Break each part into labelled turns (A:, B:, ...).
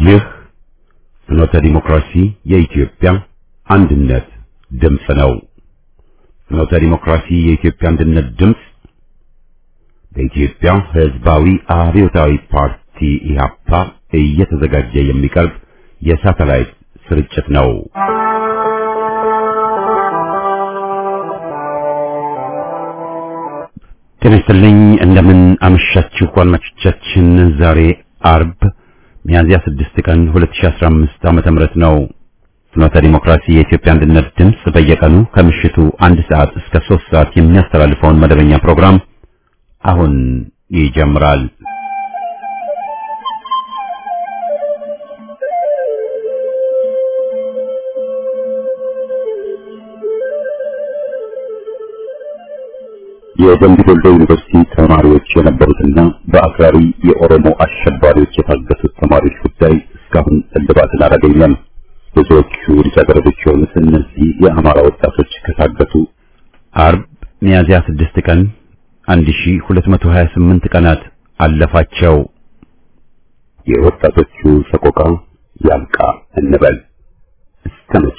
A: ይህ ፍኖተ ዲሞክራሲ የኢትዮጵያ አንድነት ድምፅ ነው። ፍኖተ ዲሞክራሲ የኢትዮጵያ አንድነት ድምፅ በኢትዮጵያ ሕዝባዊ አብዮታዊ ፓርቲ ኢህአፓ እየተዘጋጀ የሚቀርብ የሳተላይት ስርጭት ነው። ጤና ይስጥልኝ። እንደምን አመሻችሁ አድማጮቻችን። ዛሬ አርብ ሚያዝያ 6 ቀን 2015 ዓመተ ምህረት ነው። ፍኖተ ዲሞክራሲ የኢትዮጵያ አንድነት ድምፅ በየቀኑ ከምሽቱ አንድ ሰዓት እስከ 3 ሰዓት የሚያስተላልፈውን መደበኛ ፕሮግራም አሁን ይጀምራል። የደምቢ ዶሎ ዩኒቨርሲቲ ተማሪዎች የነበሩትና በአክራሪ የኦሮሞ አሸባሪዎች የታገቱት ተማሪዎች ጉዳይ እስካሁን እልባትን አላገኘም። ብዙዎቹ ልጃገረዶች የሆኑት እነዚህ የአማራ ወጣቶች ከታገቱ አርብ ሚያዝያ 6 ቀን 1228 ቀናት አለፋቸው። የወጣቶቹ ሰቆቃ ያልቃ እንበል እስከ መቼ?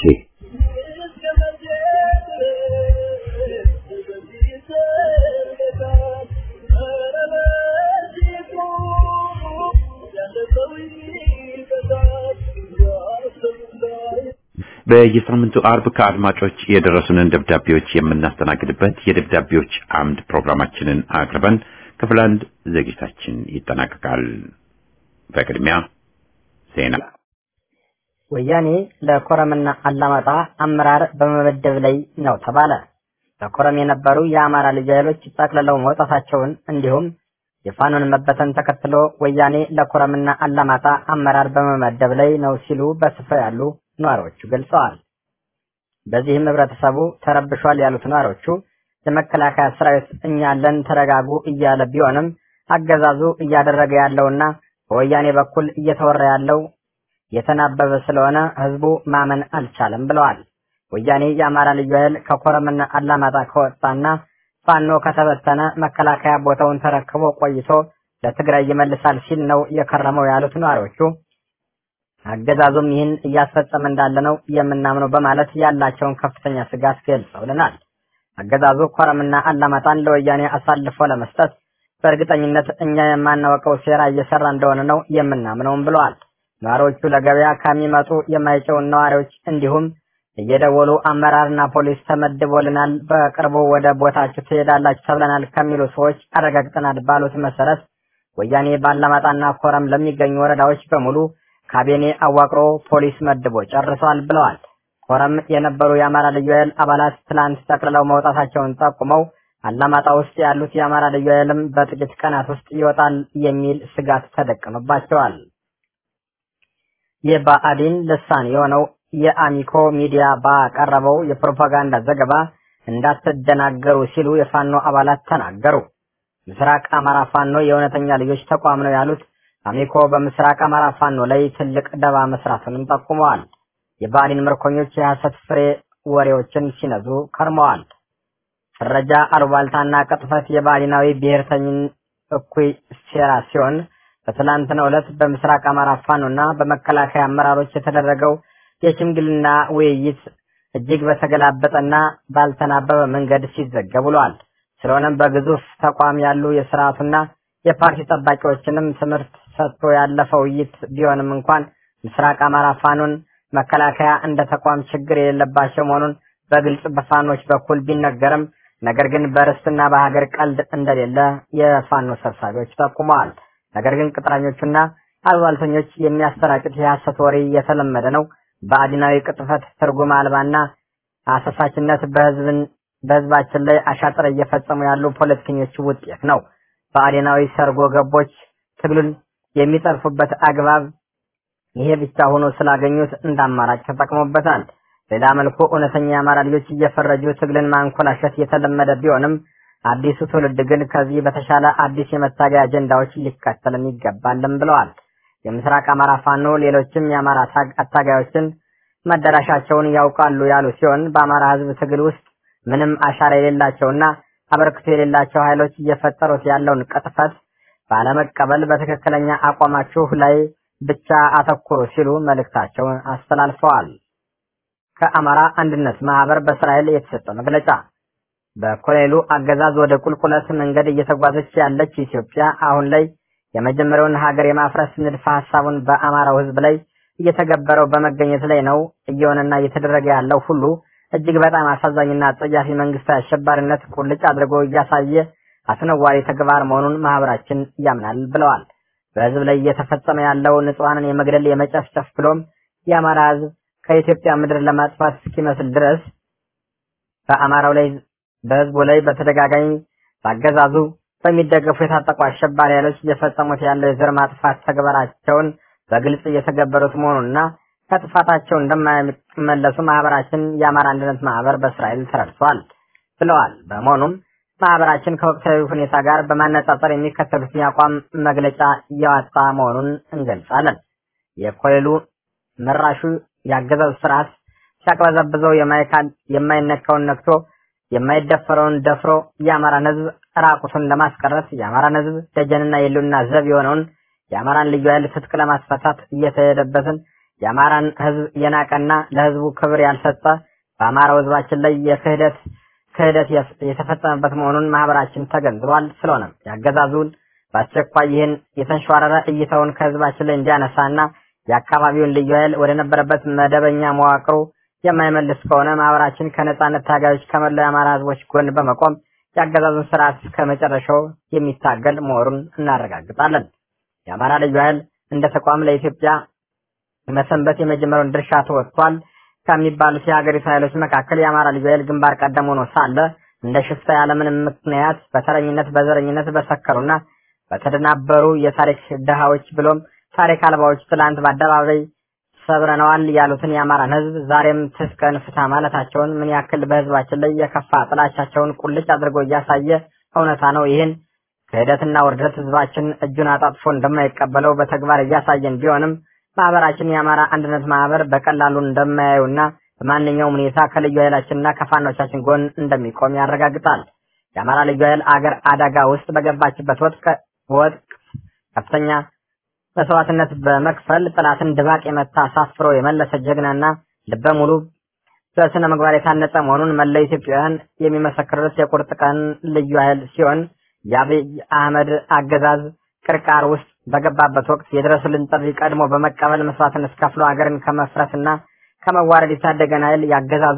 B: በየሳምንቱ አርብ ከአድማጮች የደረሱንን ደብዳቤዎች የምናስተናግድበት የደብዳቤዎች አምድ ፕሮግራማችንን አቅርበን ክፍል አንድ ዝግጅታችን ይጠናቀቃል። በቅድሚያ ዜና።
C: ወያኔ ለኮረምና አላማጣ አመራር በመመደብ ላይ ነው ተባለ። በኮረም የነበሩ የአማራ ልጅ ኃይሎች ጠቅልለው መውጣታቸውን እንዲሁም የፋኖን መበተን ተከትሎ ወያኔ ለኮረምና አላማጣ አመራር በመመደብ ላይ ነው ሲሉ በስፍራ ያሉ ነዋሪዎቹ ገልጸዋል። በዚህም ህብረተሰቡ ተረብሿል ያሉት ነዋሪዎቹ የመከላከያ ሰራዊት እኛ አለን ተረጋጉ እያለ ቢሆንም አገዛዙ እያደረገ ያለውና በወያኔ በኩል እየተወራ ያለው የተናበበ ስለሆነ ህዝቡ ማመን አልቻለም ብለዋል። ወያኔ የአማራ ልዩ ኃይል ከኮረምና አላማጣ ከወጣና ፋኖ ከተበተነ መከላከያ ቦታውን ተረክቦ ቆይቶ ለትግራይ ይመልሳል ሲል ነው የከረመው ያሉት ነዋሪዎቹ አገዛዙም ይህን እያስፈጸመ እንዳለ ነው የምናምነው በማለት ያላቸውን ከፍተኛ ስጋት ገልጸውልናል። አገዛዙ ኮረምና አላማጣን ለወያኔ አሳልፎ ለመስጠት በእርግጠኝነት እኛ የማናውቀው ሴራ እየሰራ እንደሆነ ነው የምናምነውም ብለዋል። ነዋሪዎቹ ለገበያ ከሚመጡ የማይጨውን ነዋሪዎች እንዲሁም እየደወሉ አመራርና ፖሊስ ተመድቦልናል፣ በቅርቡ ወደ ቦታችሁ ትሄዳላችሁ ተብለናል ከሚሉ ሰዎች አረጋግጠናል ባሉት መሰረት ወያኔ ባላማጣና ኮረም ለሚገኙ ወረዳዎች በሙሉ ካቢኔ አዋቅሮ ፖሊስ መድቦ ጨርሷል ብለዋል። ኮረም የነበሩ የአማራ ልዩ ኃይል አባላት ትላንት ጠቅልለው መውጣታቸውን ጠቁመው አላማጣ ውስጥ ያሉት የአማራ ልዩ ኃይልም በጥቂት ቀናት ውስጥ ይወጣል የሚል ስጋት ተደቅኖባቸዋል። የባዕዲን ልሳን የሆነው የአሚኮ ሚዲያ ባቀረበው የፕሮፓጋንዳ ዘገባ እንዳትደናገሩ ሲሉ የፋኖ አባላት ተናገሩ። ምስራቅ አማራ ፋኖ የእውነተኛ ልጆች ተቋም ነው ያሉት አሚኮ በምስራቅ አማራ ፋኖ ላይ ትልቅ ደባ መስራቱንም ጠቁመዋል። የባዕዲን ምርኮኞች የሐሰት ፍሬ ወሬዎችን ሲነዙ ከርመዋል። ፍረጃ፣ አሉባልታና ቅጥፈት የባዕዲናዊ ብሔርተኝን እኩይ ሴራ ሲሆን በትላንትናው ዕለት በምስራቅ አማራ ፋኖና በመከላከያ አመራሮች የተደረገው የሽምግልና ውይይት እጅግ በተገላበጠና ባልተናበበ መንገድ ሲዘገብ ውሏል። ስለሆነም በግዙፍ ተቋም ያሉ የስርዓቱና የፓርቲ ጠባቂዎችንም ትምህርት ሰጥቶ ያለፈ ውይይት ቢሆንም እንኳን ምስራቅ አማራ ፋኖን መከላከያ እንደ ተቋም ችግር የሌለባቸው መሆኑን በግልጽ በፋኖች በኩል ቢነገርም ነገር ግን በርስትና በሀገር ቀልድ እንደሌለ የፋኖ ሰብሳቢዎች ጠቁመዋል። ነገር ግን ቅጥረኞቹና አሉባልተኞች የሚያሰራጩት የሐሰት ወሬ የተለመደ ነው። በአዲናዊ ቅጥፈት ትርጉም አልባና አሳሳችነት በህዝብን በህዝባችን ላይ አሻጥር እየፈጸሙ ያሉ ፖለቲከኞች ውጤት ነው። በአዴናዊ ሰርጎ ገቦች ትግሉን የሚጠልፉበት አግባብ ይሄ ብቻ ሆኖ ስላገኙት እንደ አማራጭ ተጠቅሞበታል። ሌላ መልኩ እውነተኛ የአማራ ልጆች እየፈረጁ ትግልን ማንኮላሸት የተለመደ ቢሆንም አዲሱ ትውልድ ግን ከዚህ በተሻለ አዲስ የመታገያ አጀንዳዎች ሊከተልም ይገባልም ብለዋል። የምስራቅ አማራ ፋኖ ሌሎችም የአማራ አታጋዮችን መዳረሻቸውን ያውቃሉ ያሉ ሲሆን በአማራ ህዝብ ትግል ውስጥ ምንም አሻራ የሌላቸውና አበርክቶ የሌላቸው ኃይሎች እየፈጠሩት ያለውን ቅጥፈት ባለመቀበል በትክክለኛ አቋማችሁ ላይ ብቻ አተኩሩ ሲሉ መልእክታቸውን አስተላልፈዋል። ከአማራ አንድነት ማህበር በእስራኤል የተሰጠ መግለጫ በኮሎኔሉ አገዛዝ ወደ ቁልቁለት መንገድ እየተጓዘች ያለች ኢትዮጵያ አሁን ላይ የመጀመሪያውን ሀገር የማፍረስ ንድፈ ሀሳቡን በአማራው ሕዝብ ላይ እየተገበረው በመገኘት ላይ ነው። እየሆነና እየተደረገ ያለው ሁሉ እጅግ በጣም አሳዛኝና አጸያፊ መንግስታዊ አሸባሪነት ቁልጭ አድርጎ እያሳየ አስነዋሪ ተግባር መሆኑን ማህበራችን ያምናል ብለዋል። በህዝብ ላይ እየተፈጸመ ያለው ንጹሐንን የመግደል የመጨፍጨፍ ብሎም የአማራ ህዝብ ከኢትዮጵያ ምድር ለማጥፋት እስኪመስል ድረስ በአማራው ላይ በህዝቡ ላይ በተደጋጋሚ በአገዛዙ በሚደገፉ የታጠቁ አሸባሪ ኃይሎች እየፈጸሙት ያለው የዘር ማጥፋት ተግባራቸውን በግልጽ እየተገበሩት መሆኑንና ከጥፋታቸው እንደማይመለሱ ማህበራችን የአማራ አንድነት ማህበር በእስራኤል ተረድቷል ብለዋል። በመሆኑም ማህበራችን ከወቅታዊ ሁኔታ ጋር በማነጻጸር የሚከተሉትን የአቋም መግለጫ እያወጣ መሆኑን እንገልጻለን። የኮሌሉ መራሹ የአገዛዝ ስርዓት ሲያቅበዘብዘው የማይነካውን ነክቶ የማይደፈረውን ደፍሮ የአማራን ህዝብ ራቁቱን ለማስቀረት የአማራን ህዝብ ደጀንና የሉና ዘብ የሆነውን የአማራን ልዩ ኃይል ትጥቅ ለማስፈታት እየተሄደበትን የአማራን ህዝብ የናቀና ለህዝቡ ክብር ያልሰጠ በአማራው ህዝባችን ላይ የክህደት ክህደት የተፈጸመበት መሆኑን ማህበራችን ተገንዝቧል። ስለሆነም ያገዛዙን በአስቸኳይ ይህን የተንሸዋረረ እይታውን ከህዝባችን ላይ እንዲያነሳና የአካባቢውን ልዩ ኃይል ወደ ነበረበት መደበኛ መዋቅሩ የማይመልስ ከሆነ ማህበራችን ከነጻነት ታጋዮች ከመላው የአማራ ህዝቦች ጎን በመቆም የአገዛዙን ስርዓት ከመጨረሻው የሚታገል መሆኑን እናረጋግጣለን። የአማራ ልዩ ኃይል እንደ ተቋም ለኢትዮጵያ መሰንበት የመጀመሪያውን ድርሻ ተወጥቷል ከሚባሉት የሀገሪቱ ኃይሎች መካከል የአማራ ልዩ ኃይል ግንባር ቀደም ሆኖ ሳለ እንደ ሽፍታ ያለምንም ምክንያት በተረኝነት በዘረኝነት በሰከሩና በተደናበሩ የታሪክ ድሃዎች ብሎም ታሪክ አልባዎች ትላንት በአደባባይ ሰብረነዋል ያሉትን የአማራን ህዝብ ዛሬም ትስከን ፍታ ማለታቸውን ምን ያክል በህዝባችን ላይ የከፋ ጥላቻቸውን ቁልጭ አድርጎ እያሳየ እውነታ ነው። ይህን ክህደትና ውርደት ህዝባችን እጁን አጣጥፎ እንደማይቀበለው በተግባር እያሳየን ቢሆንም ማህበራችን የአማራ አንድነት ማህበር በቀላሉ እንደማያዩና በማንኛውም ሁኔታ ከልዩ ኃይላችንና ከፋኖቻችን ጎን እንደሚቆም ያረጋግጣል። የአማራ ልዩ ኃይል አገር አደጋ ውስጥ በገባችበት ወቅት ወቅት ከፍተኛ መስዋዕትነት በመክፈል ጠላትን ድባቅ የመታ አሳፍሮ የመለሰ ጀግናና ልበ ሙሉ በስነ ምግባር የታነጸ መሆኑን መላው ኢትዮጵያውያን የሚመሰክሩት የቁርጥ ቀን ልዩ ኃይል ሲሆን የአብይ አህመድ አገዛዝ ቅርቃር ውስጥ በገባበት ወቅት የድረሱልን ጥሪ ቀድሞ በመቀበል መስዋዕትነት ከፍሎ ሀገርን ከመፍረስና ከመዋረድ የታደገን ኃይል ያገዛዙ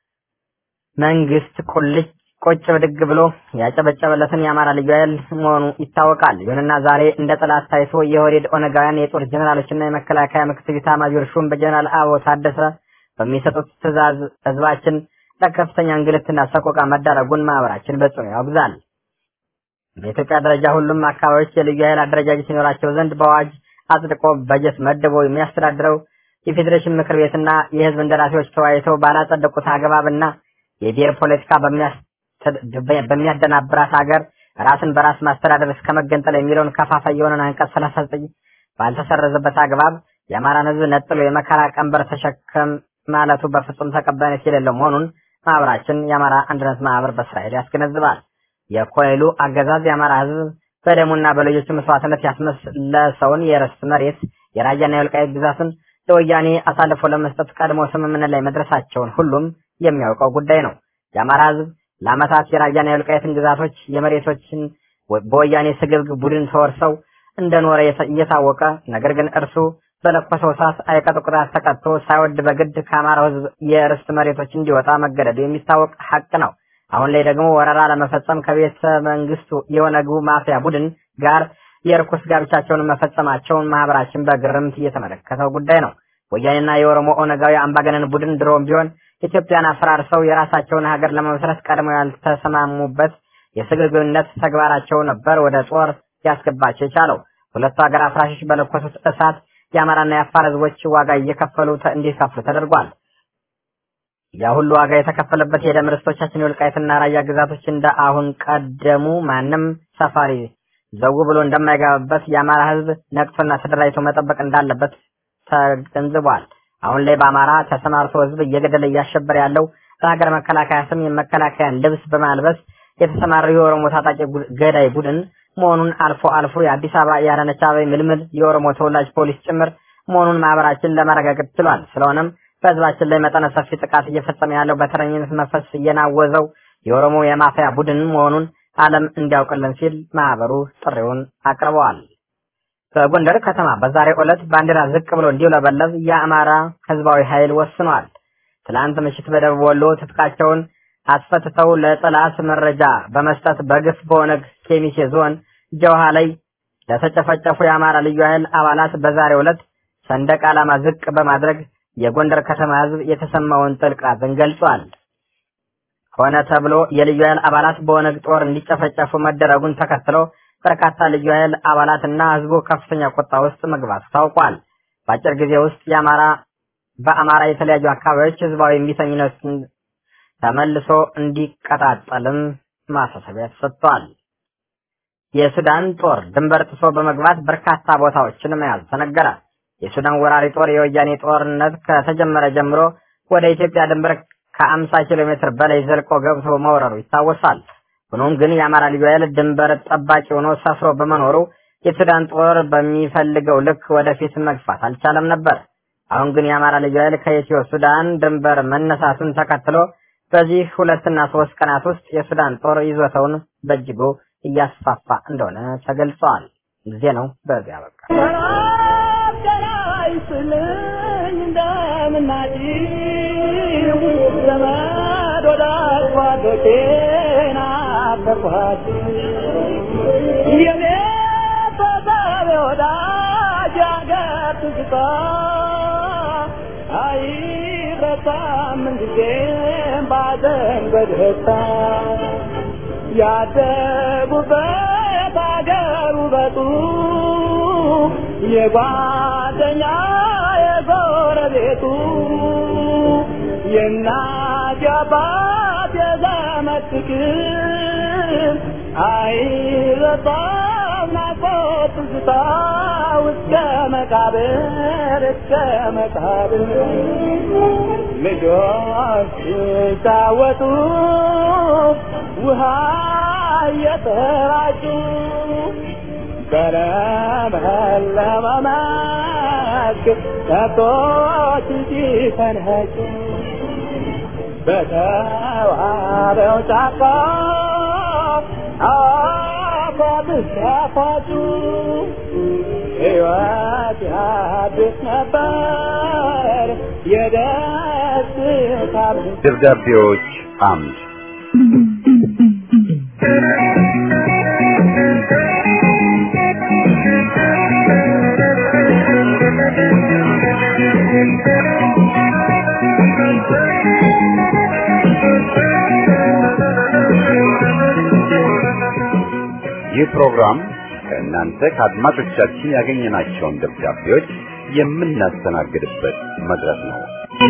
C: መንግስት ቁልጭ ቁጭ ብድግ ብሎ ያጨበጨበለትን የአማራ ልዩ ኃይል መሆኑ ይታወቃል። ይሁንና ዛሬ እንደ ጠላት ታይቶ የኦህዴድ ኦነጋውያን የጦር ጀኔራሎችና የመከላከያ ምክትል ኤታማዦር ሹም በጀነራል አበባው ታደሰ በሚሰጡት ትዕዛዝ ህዝባችን ለከፍተኛ እንግልትና ሰቆቃ መዳረጉን ማህበራችን በጽኑ ያወግዛል። በኢትዮጵያ ደረጃ ሁሉም አካባቢዎች የልዩ ኃይል አደረጃጀት ሲኖራቸው ዘንድ በአዋጅ አጽድቆ በጀት መድቦ የሚያስተዳድረው የፌዴሬሽን ምክር ቤትና የህዝብ እንደራሴዎች ተወያይተው ባላጸደቁት አግባብና የብሔር ፖለቲካ በሚያደናብራት ሀገር ራስን በራስ ማስተዳደር እስከ መገንጠል የሚለውን ከፋፋይ የሆነን አንቀጽ ሰላሳ ዘጠኝ ባልተሰረዘበት አግባብ የአማራን ህዝብ ነጥሎ የመከራ ቀንበር ተሸከም ማለቱ በፍጹም ተቀባይነት የሌለው መሆኑን ማህበራችን የአማራ አንድነት ማህበር በእስራኤል ያስገነዝባል። የኮይሉ አገዛዝ የአማራ ህዝብ በደሙና በልጆቹ መስዋዕትነት ያስመለሰውን የርስት መሬት የራያና የወልቃይት ግዛትን ለወያኔ አሳልፎ ለመስጠት ቀድሞ ስምምነት ላይ መድረሳቸውን ሁሉም የሚያውቀው ጉዳይ ነው። የአማራ ህዝብ ለአመታት የራያና የወልቃይትን ግዛቶች የመሬቶችን በወያኔ ስግብግብ ቡድን ተወርሰው እንደኖረ እየታወቀ ነገር ግን እርሱ በለኮሰው እሳት አይቀጡ ቅጣት ተቀጥቶ ሳይወድ በግድ ከአማራው ህዝብ የርስት መሬቶች እንዲወጣ መገደዱ የሚታወቅ ሀቅ ነው። አሁን ላይ ደግሞ ወረራ ለመፈጸም ከቤተ መንግስቱ የኦነጉ ማፊያ ቡድን ጋር የርኩስ ጋብቻቸውን መፈጸማቸውን ማህበራችን በግርምት እየተመለከተው ጉዳይ ነው። ወያኔና የኦሮሞ ኦነጋዊ አምባገነን ቡድን ድሮም ቢሆን ኢትዮጵያን አፈራርሰው የራሳቸውን ሀገር ለመመስረት ቀድመው ያልተሰማሙበት የስግብግብነት ተግባራቸው ነበር ወደ ጦር ሊያስገባቸው የቻለው። ሁለቱ ሀገር አፍራሾች በለኮሱት እሳት የአማራና የአፋር ህዝቦች ዋጋ እየከፈሉ እንዲከፍሉ ተደርጓል። ያ ሁሉ ዋጋ የተከፈለበት የደም ርስቶቻችን የወልቃይትና ራያ ግዛቶች እንደ አሁን ቀደሙ ማንም ሰፋሪ ዘው ብሎ እንደማይገባበት የአማራ ህዝብ ነቅቶና ተደራጅቶ መጠበቅ እንዳለበት ተገንዝቧል። አሁን ላይ በአማራ ተሰማርቶ ህዝብ እየገደለ እያሸበረ ያለው በሀገር መከላከያ ስም የመከላከያን ልብስ በማልበስ የተሰማራው የኦሮሞ ታጣቂ ገዳይ ቡድን መሆኑን አልፎ አልፎ የአዲስ አበባ የአዳነች አቤቤ ምልምል የኦሮሞ ተወላጅ ፖሊስ ጭምር መሆኑን ማህበራችን ለማረጋገጥ ችሏል። ስለሆነም በህዝባችን ላይ መጠነ ሰፊ ጥቃት እየፈጸመ ያለው በተረኝነት መንፈስ እየናወዘው የኦሮሞ የማፊያ ቡድን መሆኑን ዓለም እንዲያውቅልን ሲል ማህበሩ ጥሪውን አቅርበዋል። በጎንደር ከተማ በዛሬው ዕለት ባንዲራ ዝቅ ብሎ እንዲውለበለብ የአማራ ህዝባዊ ኃይል ወስኗል። ትላንት ምሽት በደቡብ ወሎ ትጥቃቸውን አስፈትተው ለጠላት መረጃ በመስጠት በግፍ በኦነግ ኬሚሴ ዞን ጀውሃ ላይ ለተጨፈጨፉ የአማራ ልዩ ኃይል አባላት በዛሬው ዕለት ሰንደቅ ዓላማ ዝቅ በማድረግ የጎንደር ከተማ ህዝብ የተሰማውን ጥልቅ ሐዘን ገልጿል። ሆነ ተብሎ የልዩ ኃይል አባላት በኦነግ ጦር እንዲጨፈጨፉ መደረጉን ተከትሎ በርካታ ልዩ ኃይል አባላትና ህዝቡ ከፍተኛ ቁጣ ውስጥ መግባቱ ታውቋል። በአጭር ጊዜ ውስጥ የአማራ በአማራ የተለያዩ አካባቢዎች ህዝባዊ እምቢተኝነት ተመልሶ እንዲቀጣጠልም ማሳሰቢያ ተሰጥቷል። የሱዳን ጦር ድንበር ጥሶ በመግባት በርካታ ቦታዎችን መያዝ ተነገረ። የሱዳን ወራሪ ጦር የወያኔ ጦርነት ከተጀመረ ጀምሮ ወደ ኢትዮጵያ ድንበር ከአምሳ ኪሎ ሜትር በላይ ዘልቆ ገብቶ መውረሩ ይታወሳል። ሆኖም ግን የአማራ ልዩ ኃይል ድንበር ጠባቂ ሆኖ ሰፍሮ በመኖሩ የሱዳን ጦር በሚፈልገው ልክ ወደፊት መግፋት አልቻለም ነበር። አሁን ግን የአማራ ልዩ ኃይል ከኢትዮ ሱዳን ድንበር መነሳቱን ተከትሎ በዚህ ሁለትና ሶስት ቀናት ውስጥ የሱዳን ጦር ይዞታውን በእጅጉ እያስፋፋ እንደሆነ ተገልጸዋል። ጊዜ ነው በዚያ በቃ
D: ዘመድ ወዳጅ ጓዶቼን አፈርኳት የኔ ተሳቢ ወዳጅ አገር ትዝታ አይረሳም ምንጊዜም ባዘን በደስታ ያደጉበት አገር ውበቱ የጓደኛ የጎረቤቱ የእናት የአባት የዘመድ ፍቅር አይረሳም ናፍቆት ትዝታ እስከ መቃብር እስከ መቃብር ልጆች ሲጫወቱ ውሃ እየተራጩ በለመለመ መስክ ከብቶች ሲፈንጩ በተዋበው ጫካ አፏብስ ያፏጩ ሕይወት ያድስ ነበር የደስታ
B: ደብዳቤዎች አምድ ይህ ፕሮግራም ከእናንተ ከአድማጮቻችን ያገኘናቸውን ደብዳቤዎች የምናስተናግድበት መድረክ ነው።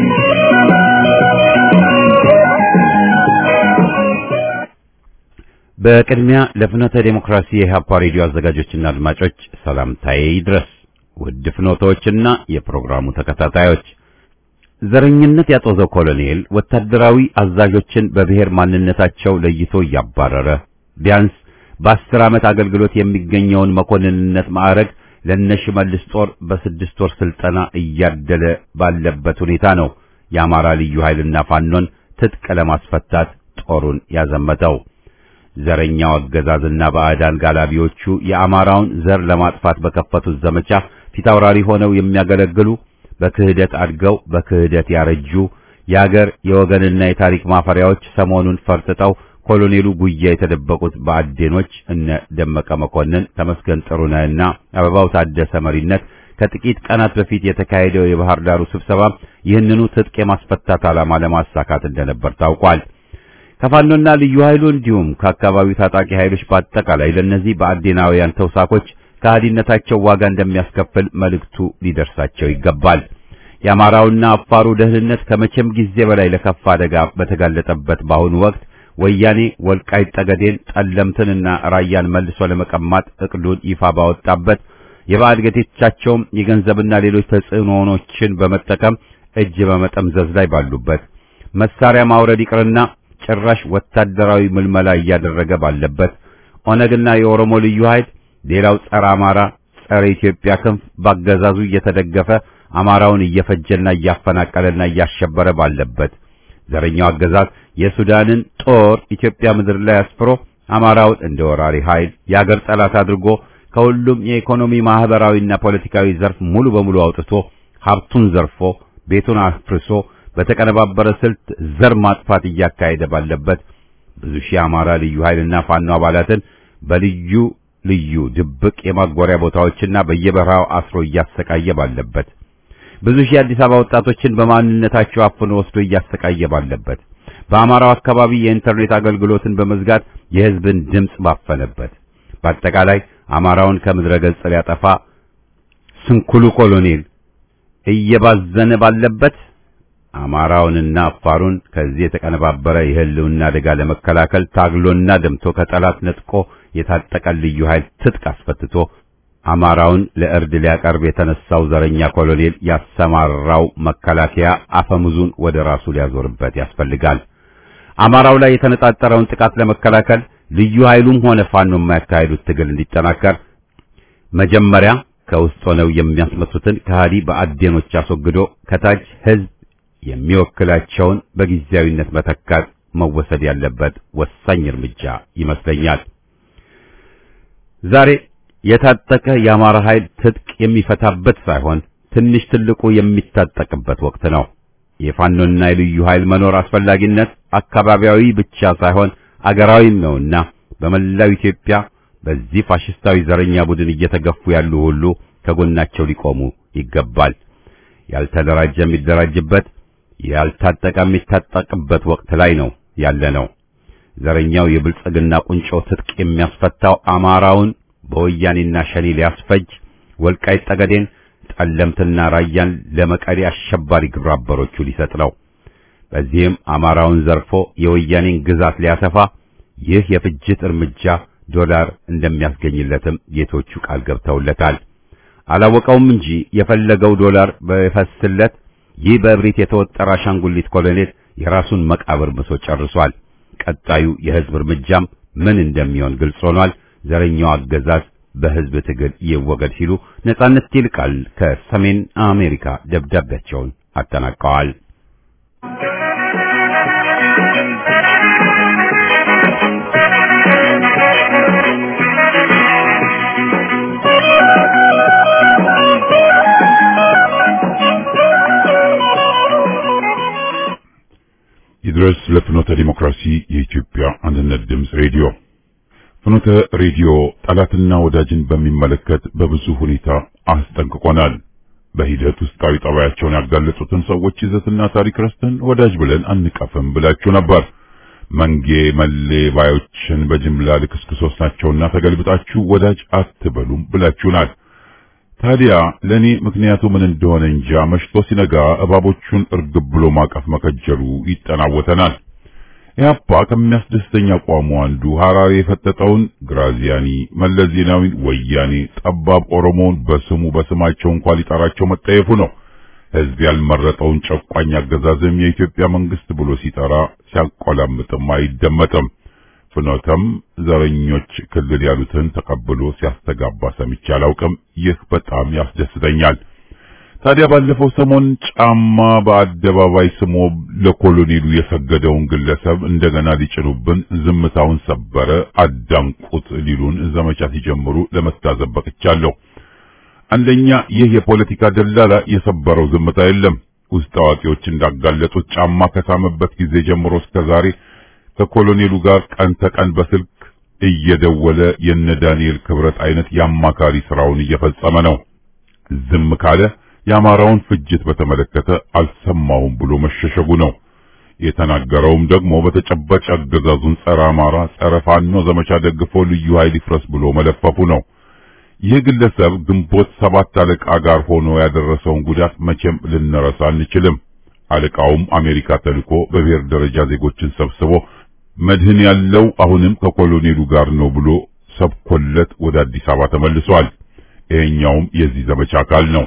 A: በቅድሚያ ለፍኖተ ዴሞክራሲ የኢህአፓ ሬዲዮ አዘጋጆችና አድማጮች ሰላምታዬ ይድረስ። ውድ ፍኖቶችና የፕሮግራሙ ተከታታዮች ዘረኝነት ያጦዘው ኮሎኔል ወታደራዊ አዛዦችን በብሔር ማንነታቸው ለይቶ እያባረረ ቢያንስ በአስር ዓመት አገልግሎት የሚገኘውን መኮንንነት ማዕረግ ለነሽመልስ ጦር በስድስት ወር ስልጠና እያደለ ባለበት ሁኔታ ነው የአማራ ልዩ ኃይልና ፋኖን ትጥቅ ለማስፈታት ጦሩን ያዘመተው። ዘረኛው አገዛዝና ባዕዳን ጋላቢዎቹ የአማራውን ዘር ለማጥፋት በከፈቱት ዘመቻ ፊታውራሪ ሆነው የሚያገለግሉ በክህደት አድገው በክህደት ያረጁ የአገር የወገንና የታሪክ ማፈሪያዎች ሰሞኑን ፈርጥጠው ኮሎኔሉ ጉያ የተደበቁት በአዴኖች እነ ደመቀ መኮንን፣ ተመስገን ጥሩነህና አበባው ታደሰ መሪነት ከጥቂት ቀናት በፊት የተካሄደው የባህር ዳሩ ስብሰባ ይህንኑ ትጥቅ የማስፈታት ዓላማ ለማሳካት እንደነበር ታውቋል። ከፋኖና ልዩ ኃይሉ እንዲሁም ከአካባቢው ታጣቂ ኃይሎች በአጠቃላይ ለእነዚህ በአዴናውያን ተውሳኮች ከሃዲነታቸው ዋጋ እንደሚያስከፍል መልእክቱ ሊደርሳቸው ይገባል። የአማራውና አፋሩ ደህንነት ከመቼም ጊዜ በላይ ለከፋ አደጋ በተጋለጠበት በአሁኑ ወቅት ወያኔ ወልቃይት ጠገዴን፣ ጠለምትንና ራያን መልሶ ለመቀማት እቅዱን ይፋ ባወጣበት የባዕድ ጌቶቻቸውም የገንዘብና ሌሎች ተጽዕኖዎችን በመጠቀም እጅ በመጠምዘዝ ላይ ባሉበት መሳሪያ ማውረድ ይቅርና ጭራሽ ወታደራዊ ምልመላ እያደረገ ባለበት ኦነግና የኦሮሞ ልዩ ኃይል ሌላው ጸረ አማራ ጸረ ኢትዮጵያ ክንፍ ባገዛዙ እየተደገፈ አማራውን እየፈጀና እያፈናቀለና እያሸበረ ባለበት ዘረኛው አገዛዝ የሱዳንን ጦር ኢትዮጵያ ምድር ላይ አስፍሮ አማራውን እንደ ወራሪ ኃይል የአገር ጠላት አድርጎ ከሁሉም የኢኮኖሚ ማህበራዊና ፖለቲካዊ ዘርፍ ሙሉ በሙሉ አውጥቶ ሀብቱን ዘርፎ ቤቱን አፍርሶ በተቀነባበረ ስልት ዘር ማጥፋት እያካሄደ ባለበት ብዙ ሺህ አማራ ልዩ ኃይልና ፋኖ አባላትን በልዩ ልዩ ድብቅ የማጎሪያ ቦታዎችና በየበረሃው አስሮ እያሰቃየ ባለበት ብዙ ሺህ አዲስ አበባ ወጣቶችን በማንነታቸው አፍኖ ወስዶ እያሰቃየ ባለበት በአማራው አካባቢ የኢንተርኔት አገልግሎትን በመዝጋት የሕዝብን ድምፅ ባፈነበት በአጠቃላይ አማራውን ከምድረ ገጽ ሊያጠፋ ስንኩሉ ኮሎኔል እየባዘነ ባለበት አማራውንና አፋሩን ከዚህ የተቀነባበረ የህልውና አደጋ ለመከላከል ታግሎና ደምቶ ከጠላት ነጥቆ የታጠቀ ልዩ ኃይል ትጥቅ አስፈትቶ አማራውን ለእርድ ሊያቀርብ የተነሳው ዘረኛ ኮሎኔል ያሰማራው መከላከያ አፈሙዙን ወደ ራሱ ሊያዞርበት ያስፈልጋል። አማራው ላይ የተነጣጠረውን ጥቃት ለመከላከል ልዩ ኃይሉም ሆነ ፋኖ የማያካሄዱት ትግል እንዲጠናከር መጀመሪያ ከውስጥ ሆነው የሚያስመቱትን ከሃዲ በአዴኖች አስወግዶ ከታች ህዝብ የሚወክላቸውን በጊዜያዊነት መተካት መወሰድ ያለበት ወሳኝ እርምጃ ይመስለኛል። ዛሬ የታጠቀ የአማራ ኃይል ትጥቅ የሚፈታበት ሳይሆን ትንሽ ትልቁ የሚታጠቅበት ወቅት ነው። የፋኖና የልዩ ኃይል መኖር አስፈላጊነት አካባቢያዊ ብቻ ሳይሆን አገራዊም ነውና በመላው ኢትዮጵያ በዚህ ፋሽስታዊ ዘረኛ ቡድን እየተገፉ ያሉ ሁሉ ከጎናቸው ሊቆሙ ይገባል። ያልተደራጀ የሚደራጅበት፣ ያልታጠቀ የሚታጠቅበት ወቅት ላይ ነው ያለ ነው። ዘረኛው የብልጽግና ቁንጮ ትጥቅ የሚያስፈታው አማራውን በወያኔና ሸኔ ሊያስፈጅ ወልቃይት ጠገዴን፣ ጠለምትና ራያን ለመቀሌ አሸባሪ ግብረ አበሮቹ ሊሰጥ ነው። በዚህም አማራውን ዘርፎ የወያኔን ግዛት ሊያሰፋ ይህ የፍጅት እርምጃ ዶላር እንደሚያስገኝለትም ጌቶቹ ቃል ገብተውለታል። አላወቀውም እንጂ የፈለገው ዶላር በፈስለት ይህ በእብሪት የተወጠረ አሻንጉሊት ኮሎኔል የራሱን መቃብር ምሶ ጨርሷል። ቀጣዩ የህዝብ እርምጃም ምን እንደሚሆን ግልጽ ሆኗል። ዘረኛው አገዛዝ በህዝብ ትግል ይወገድ ሲሉ ነጻነት ይልቃል ከሰሜን አሜሪካ ደብዳቤያቸውን አጠናቀዋል።
E: ይድረስ ለፍኖተ ዲሞክራሲ የኢትዮጵያ አንድነት ድምፅ ሬዲዮ። ፍኖተ ሬዲዮ ጠላትና ወዳጅን በሚመለከት በብዙ ሁኔታ አስጠንቅቆናል። በሂደት ውስጣዊ ጠባያቸውን ያጋለጹትን ሰዎች ይዘትና ታሪክ ረስተን ወዳጅ ብለን አንቀፍም ብላችሁ ነበር። መንጌ መሌ ባዮችን በጅምላ ልክስክሶች ናቸውና ተገልብጣችሁ ወዳጅ አትበሉም ብላችሁናል። ታዲያ ለኔ ምክንያቱ ምን እንደሆነ እንጃ መሽቶ ሲነጋ እባቦቹን እርግብ ብሎ ማቀፍ መከጀሉ ይጠናወተናል። ኢህአፓ ከሚያስደስተኛ አቋሙ አንዱ ሐራሪ የፈጠጠውን ግራዚያኒ፣ መለስ ዜናዊን ወያኔ፣ ጠባብ ኦሮሞውን በስሙ በስማቸው እንኳን ሊጠራቸው መጠየፉ ነው። ህዝብ ያልመረጠውን ጨቋኝ አገዛዝም የኢትዮጵያ መንግስት ብሎ ሲጠራ ሲያቆላምጥም አይደመጥም። ፍኖተም ዘረኞች ክልል ያሉትን ተቀብሎ ሲያስተጋባ ሰምቼ አላውቅም። ይህ በጣም ያስደስተኛል። ታዲያ ባለፈው ሰሞን ጫማ በአደባባይ ስሞ ለኮሎኔሉ የሰገደውን ግለሰብ እንደገና ሊጭኑብን ዝምታውን ሰበረ፣ አዳንቁት ሊሉን ዘመቻ ሲጀምሩ ለመታዘብ በቅቻለሁ። አንደኛ ይህ የፖለቲካ ደላላ የሰበረው ዝምታ የለም። ውስጥ አዋቂዎች እንዳጋለጡት ጫማ ከሳመበት ጊዜ ጀምሮ እስከ ዛሬ ከኮሎኔሉ ጋር ቀን ተቀን በስልክ እየደወለ የነ ዳንኤል ክብረት አይነት የአማካሪ ስራውን እየፈጸመ ነው። ዝም ካለ የአማራውን ፍጅት በተመለከተ አልሰማውም ብሎ መሸሸጉ ነው። የተናገረውም ደግሞ በተጨባጭ አገዛዙን ጸረ አማራ፣ ጸረ ፋኖ ዘመቻ ደግፎ ልዩ ኃይል ይፍረስ ብሎ መለፈፉ ነው። ይህ ግለሰብ ግንቦት ሰባት አለቃ ጋር ሆኖ ያደረሰውን ጉዳት መቼም ልንረሳ አንችልም። አለቃውም አሜሪካ ተልኮ በብሔር ደረጃ ዜጎችን ሰብስቦ መድህን ያለው አሁንም ከኮሎኔሉ ጋር ነው ብሎ ሰብኮለት ወደ አዲስ አበባ ተመልሷል። ይሄኛውም የዚህ ዘመቻ አካል ነው።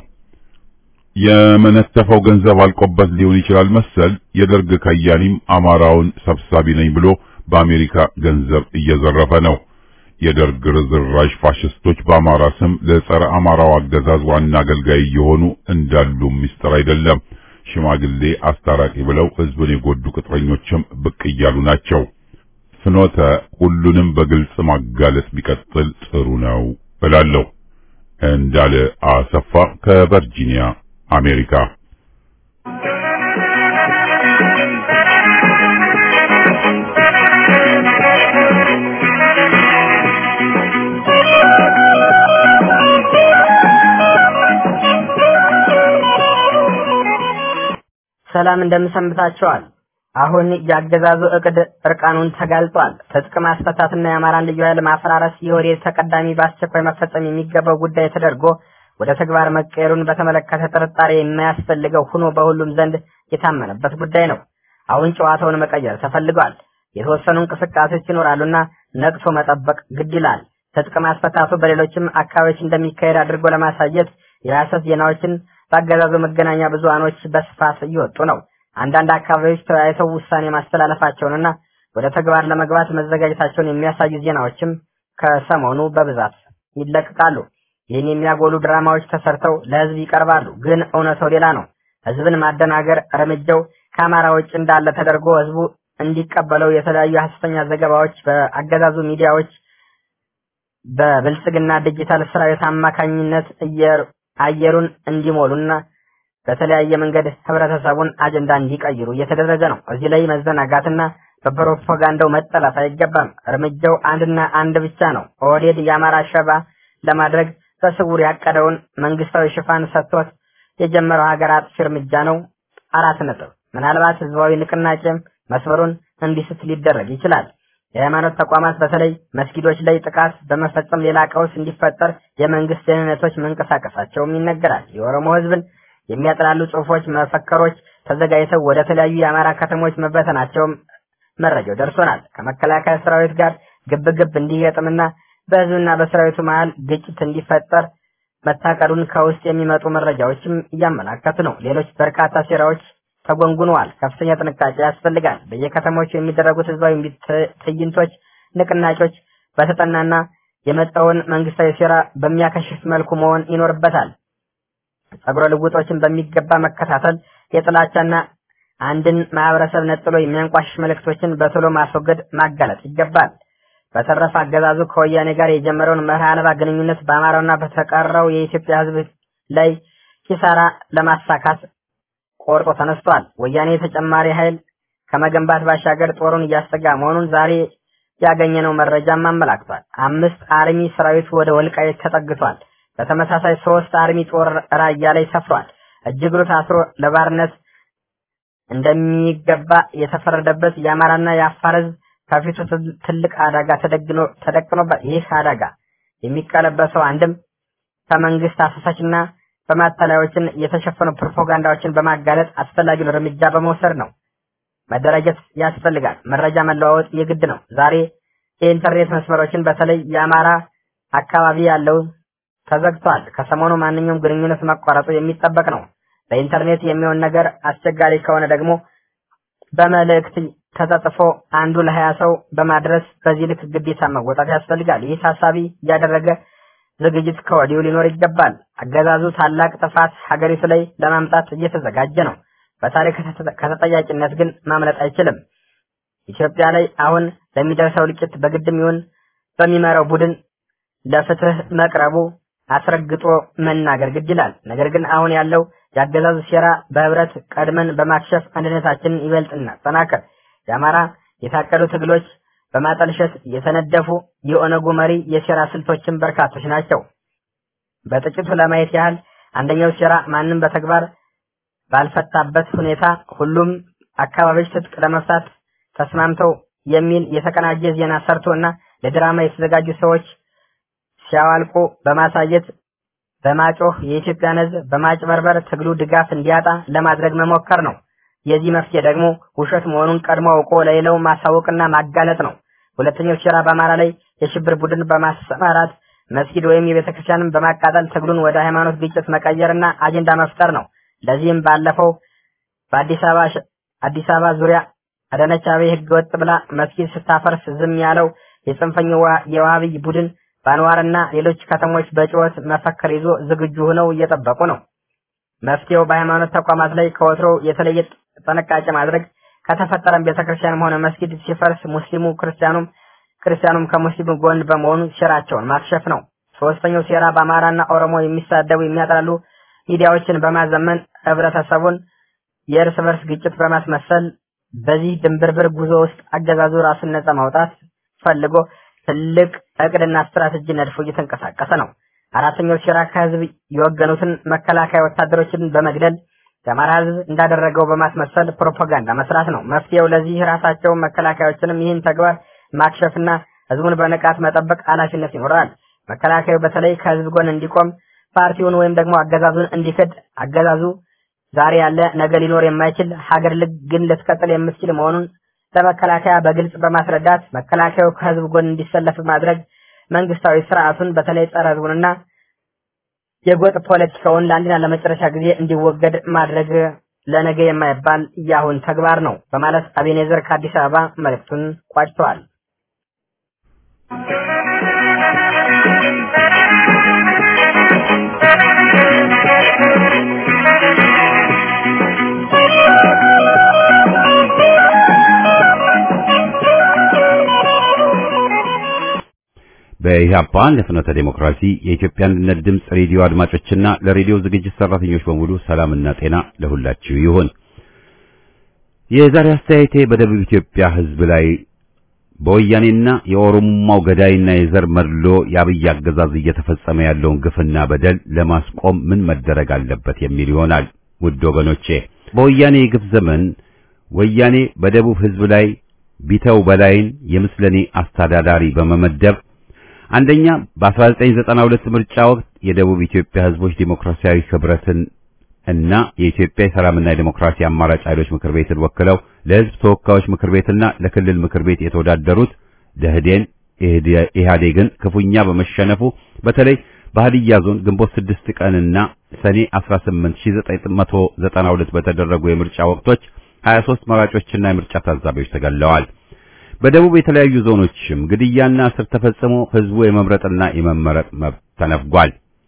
E: የመነተፈው ገንዘብ አልቆበት ሊሆን ይችላል መሰል የደርግ ከያኒም አማራውን ሰብሳቢ ነኝ ብሎ በአሜሪካ ገንዘብ እየዘረፈ ነው። የደርግ ርዝራዥ ፋሽስቶች በአማራ ስም ለጸረ አማራው አገዛዝ ዋና አገልጋይ የሆኑ እንዳሉ ምስጢር አይደለም። ሽማግሌ አስታራቂ ብለው ህዝብን የጎዱ ቅጥረኞችም ብቅ እያሉ ናቸው። ፍኖተ ሁሉንም በግልጽ ማጋለጥ ቢቀጥል ጥሩ ነው እላለሁ። እንዳለ አሰፋ ከቨርጂኒያ አሜሪካ።
C: ሰላም እንደምሰንብታቸዋል። አሁን የአገዛዙ እቅድ እርቃኑን ተጋልጧል። ትጥቅ ማስፈታትና የአማራን ልዩ ኃይል ማፈራረስ የወዴት ተቀዳሚ በአስቸኳይ መፈጸም የሚገባው ጉዳይ ተደርጎ ወደ ተግባር መቀየሩን በተመለከተ ጥርጣሬ የማያስፈልገው ሆኖ በሁሉም ዘንድ የታመነበት ጉዳይ ነው። አሁን ጨዋታውን መቀየር ተፈልጓል። የተወሰኑ እንቅስቃሴዎች ይኖራሉና ነቅቶ መጠበቅ ግድ ይላል። ትጥቅ ማስፈታቱ በሌሎችም አካባቢዎች እንደሚካሄድ አድርጎ ለማሳየት የሐሰት ዜናዎችን በአገዛዙ መገናኛ ብዙሃኖች በስፋት እየወጡ ነው። አንዳንድ አካባቢዎች ተወያይተው ውሳኔ ማስተላለፋቸውንና ወደ ተግባር ለመግባት መዘጋጀታቸውን የሚያሳዩ ዜናዎችም ከሰሞኑ በብዛት ይለቀቃሉ። ይህን የሚያጎሉ ድራማዎች ተሰርተው ለህዝብ ይቀርባሉ። ግን እውነታው ሌላ ነው። ህዝብን ማደናገር እርምጃው ከአማራ ውጭ እንዳለ ተደርጎ ህዝቡ እንዲቀበለው የተለያዩ ሐሰተኛ ዘገባዎች በአገዛዙ ሚዲያዎች በብልጽግና ዲጂታል ሰራዊት አማካኝነት አየሩን እንዲሞሉና በተለያየ መንገድ ህብረተሰቡን አጀንዳ እንዲቀይሩ እየተደረገ ነው። እዚህ ላይ መዘናጋትና በፕሮፓጋንዳው መጠለፍ አይገባም። እርምጃው አንድና አንድ ብቻ ነው። ኦህዴድ የአማራ ሸባ ለማድረግ በስውር ያቀደውን መንግስታዊ ሽፋን ሰጥቶት የጀመረው ሀገር አጥፊ እርምጃ ነው። አራት ነጥብ። ምናልባት ህዝባዊ ንቅናቄም መስመሩን እንዲስት ሊደረግ ይችላል። የሃይማኖት ተቋማት በተለይ መስጊዶች ላይ ጥቃት በመፈጸም ሌላ ቀውስ እንዲፈጠር የመንግስት ደህንነቶች መንቀሳቀሳቸውም ይነገራል። የኦሮሞ ህዝብን የሚያጥላሉ ጽሁፎች፣ መፈክሮች ተዘጋጅተው ወደ ተለያዩ የአማራ ከተሞች መበተናቸውም መረጃው ደርሶናል። ከመከላከያ ሰራዊት ጋር ግብግብ እንዲገጥምና በህዝብና በሰራዊቱ መሃል ግጭት እንዲፈጠር መታቀዱን ከውስጥ የሚመጡ መረጃዎችም እያመላከቱ ነው። ሌሎች በርካታ ሴራዎች ተጎንጉነዋል። ከፍተኛ ጥንቃቄ ያስፈልጋል። በየከተሞቹ የሚደረጉት ህዝባዊ ትዕይንቶች፣ ንቅናቄዎች በተጠናና የመጣውን መንግስታዊ ሴራ በሚያከሽፍ መልኩ መሆን ይኖርበታል። ጸጉረ ልውጦችን በሚገባ መከታተል፣ የጥላቻና አንድን ማህበረሰብ ነጥሎ የሚያንቋሽሽ መልእክቶችን በቶሎ ማስወገድ፣ ማጋለጥ ይገባል። በተረፈ አገዛዙ ከወያኔ ጋር የጀመረውን መርህ አልባ ግንኙነት በአማራውና በተቀረው የኢትዮጵያ ህዝብ ላይ ኪሳራ ለማሳካት ቆርጦ ተነስቷል። ወያኔ ተጨማሪ ኃይል ከመገንባት ባሻገር ጦሩን እያሰጋ መሆኑን ዛሬ ያገኘነው መረጃም አመላክቷል። አምስት አርሚ ሰራዊት ወደ ወልቃይት ተጠግቷል። በተመሳሳይ ሶስት አርሚ ጦር ራያ ላይ ሰፍሯል። እጅግሩ ታስሮ ለባርነት እንደሚገባ የተፈረደበት የአማራና የአፋር ህዝብ ከፊቱ ትልቅ አደጋ ተደግኖ ተደቅኖበት ይህ አደጋ የሚቀለበሰው አንድም ከመንግስት አሳሳችና በማታለያዎችን የተሸፈኑ ፕሮፓጋንዳዎችን በማጋለጥ አስፈላጊውን እርምጃ በመውሰድ ነው። መደራጀት ያስፈልጋል። መረጃ መለዋወጥ የግድ ነው። ዛሬ የኢንተርኔት መስመሮችን በተለይ የአማራ አካባቢ ያለው ተዘግቷል። ከሰሞኑ ማንኛውም ግንኙነት መቋረጡ የሚጠበቅ ነው። በኢንተርኔት የሚሆን ነገር አስቸጋሪ ከሆነ ደግሞ በመልእክት ተጠጥፎ አንዱ ለሀያ ሰው በማድረስ በዚህ ልክ ግዴታ መወጣት ያስፈልጋል። ይህ ታሳቢ እያደረገ ዝግጅት ከወዲሁ ሊኖር ይገባል። አገዛዙ ታላቅ ጥፋት ሀገሪቱ ላይ ለማምጣት እየተዘጋጀ ነው። በታሪክ ከተጠያቂነት ግን ማምለጥ አይችልም። ኢትዮጵያ ላይ አሁን ለሚደርሰው እልቂት በግድም ይሁን በሚመራው ቡድን ለፍትህ መቅረቡ አስረግጦ መናገር ግድ ይላል። ነገር ግን አሁን ያለው የአገዛዙ ሴራ በህብረት ቀድመን በማክሸፍ አንድነታችንን ይበልጥ እናጠናክር። የአማራ የታቀዱ ትግሎች በማጠልሸት የተነደፉ የኦነጉ መሪ የሴራ ስልቶችን በርካቶች ናቸው። በጥቂቱ ለማየት ያህል አንደኛው ሴራ ማንም በተግባር ባልፈታበት ሁኔታ ሁሉም አካባቢዎች ትጥቅ ለመፍታት ተስማምተው የሚል የተቀናጀ ዜና ሰርቶ እና ለድራማ የተዘጋጁ ሰዎች ሲያዋልቁ በማሳየት በማጮህ የኢትዮጵያን ሕዝብ በማጭበርበር ትግሉ ድጋፍ እንዲያጣ ለማድረግ መሞከር ነው። የዚህ መፍትሄ ደግሞ ውሸት መሆኑን ቀድሞ አውቆ ለሌላው ማሳወቅና ማጋለጥ ነው። ሁለተኛው ሴራ በአማራ ላይ የሽብር ቡድን በማሰማራት መስጊድ ወይም የቤተ ክርስቲያንን በማቃጠል ትግሉን ወደ ሃይማኖት ግጭት መቀየርና አጀንዳ መፍጠር ነው። ለዚህም ባለፈው በአዲስ አበባ አዲስ አበባ ዙሪያ አዳነች አቤቤ ህገ ወጥ ብላ መስጊድ ስታፈርስ ዝም ያለው የጽንፈኛው የዋሃብይ ቡድን በአንዋርና ሌሎች ከተሞች በጩኸት መፈክር ይዞ ዝግጁ ሆነው እየጠበቁ ነው። መፍትሄው በሃይማኖት ተቋማት ላይ ከወትሮው የተለየ ጥንቃቄ ማድረግ ከተፈጠረም ቤተክርስቲያንም ሆነ መስጊድ ሲፈርስ ሙስሊሙ ክርስቲያኑም ክርስቲያኑም ከሙስሊሙ ጎን በመሆኑ ሴራቸውን ማክሸፍ ነው። ሶስተኛው ሴራ በአማራና ኦሮሞ የሚሳደቡ የሚያጥላሉ ሚዲያዎችን በማዘመን ህብረተሰቡን የእርስ በርስ ግጭት በማስመሰል በዚህ ድንብርብር ጉዞ ውስጥ አገዛዙ ራሱን ነጻ ማውጣት ፈልጎ ትልቅ እቅድና ስትራቴጂ ነድፎ እየተንቀሳቀሰ ነው። አራተኛው ሴራ ከህዝብ የወገኑትን መከላከያ ወታደሮችን በመግደል የአማራ ህዝብ እንዳደረገው በማስመሰል ፕሮፓጋንዳ መስራት ነው። መፍትሄው ለዚህ ራሳቸው መከላከያዎችንም ይህን ተግባር ማክሸፍና ህዝቡን በንቃት መጠበቅ ኃላፊነት ይኖራል። መከላከያው በተለይ ከህዝብ ጎን እንዲቆም ፓርቲውን ወይም ደግሞ አገዛዙን እንዲክድ አገዛዙ ዛሬ ያለ ነገ ሊኖር የማይችል ሀገር ግን ልትቀጥል የምትችል መሆኑን ለመከላከያ በግልጽ በማስረዳት መከላከያው ከህዝብ ጎን እንዲሰለፍ ማድረግ መንግስታዊ ስርዓቱን በተለይ ጸረ ህዝቡንና የጎጥ ፖለቲካውን ለአንድና ለመጨረሻ ጊዜ እንዲወገድ ማድረግ ለነገ የማይባል የአሁን ተግባር ነው በማለት አቤኔዘር ከአዲስ አበባ መልእክቱን ቋጭተዋል።
A: በኢህአፓ ለፍኖተ ዴሞክራሲ የኢትዮጵያ አንድነት ድምፅ ሬዲዮ አድማጮችና ለሬዲዮ ዝግጅት ሰራተኞች በሙሉ ሰላምና ጤና ለሁላችሁ ይሁን። የዛሬ አስተያየቴ በደቡብ ኢትዮጵያ ህዝብ ላይ በወያኔና የኦሮሞማው ገዳይና የዘር መድሎ የአብይ አገዛዝ እየተፈጸመ ያለውን ግፍና በደል ለማስቆም ምን መደረግ አለበት የሚል ይሆናል። ውድ ወገኖቼ በወያኔ የግፍ ዘመን ወያኔ በደቡብ ህዝብ ላይ ቢተው በላይን የምስለኔ አስተዳዳሪ በመመደብ አንደኛ በ1992 ምርጫ ወቅት የደቡብ ኢትዮጵያ ህዝቦች ዲሞክራሲያዊ ህብረትን እና የኢትዮጵያ የሰላምና የዲሞክራሲ አማራጭ ኃይሎች ምክር ቤትን ወክለው ለህዝብ ተወካዮች ምክር ቤትና ለክልል ምክር ቤት የተወዳደሩት ደህዴን ኢህአዴግን ክፉኛ በመሸነፉ በተለይ በሀዲያ ዞን ግንቦት 6 ቀንና ሰኔ 18 1992 በተደረጉ የምርጫ ወቅቶች 23 መራጮችና የምርጫ ታዛቢዎች ተገለዋል። በደቡብ የተለያዩ ዞኖችም ግድያና እስር ተፈጽሞ ህዝቡ የመምረጥና የመመረጥ መብት ተነፍጓል።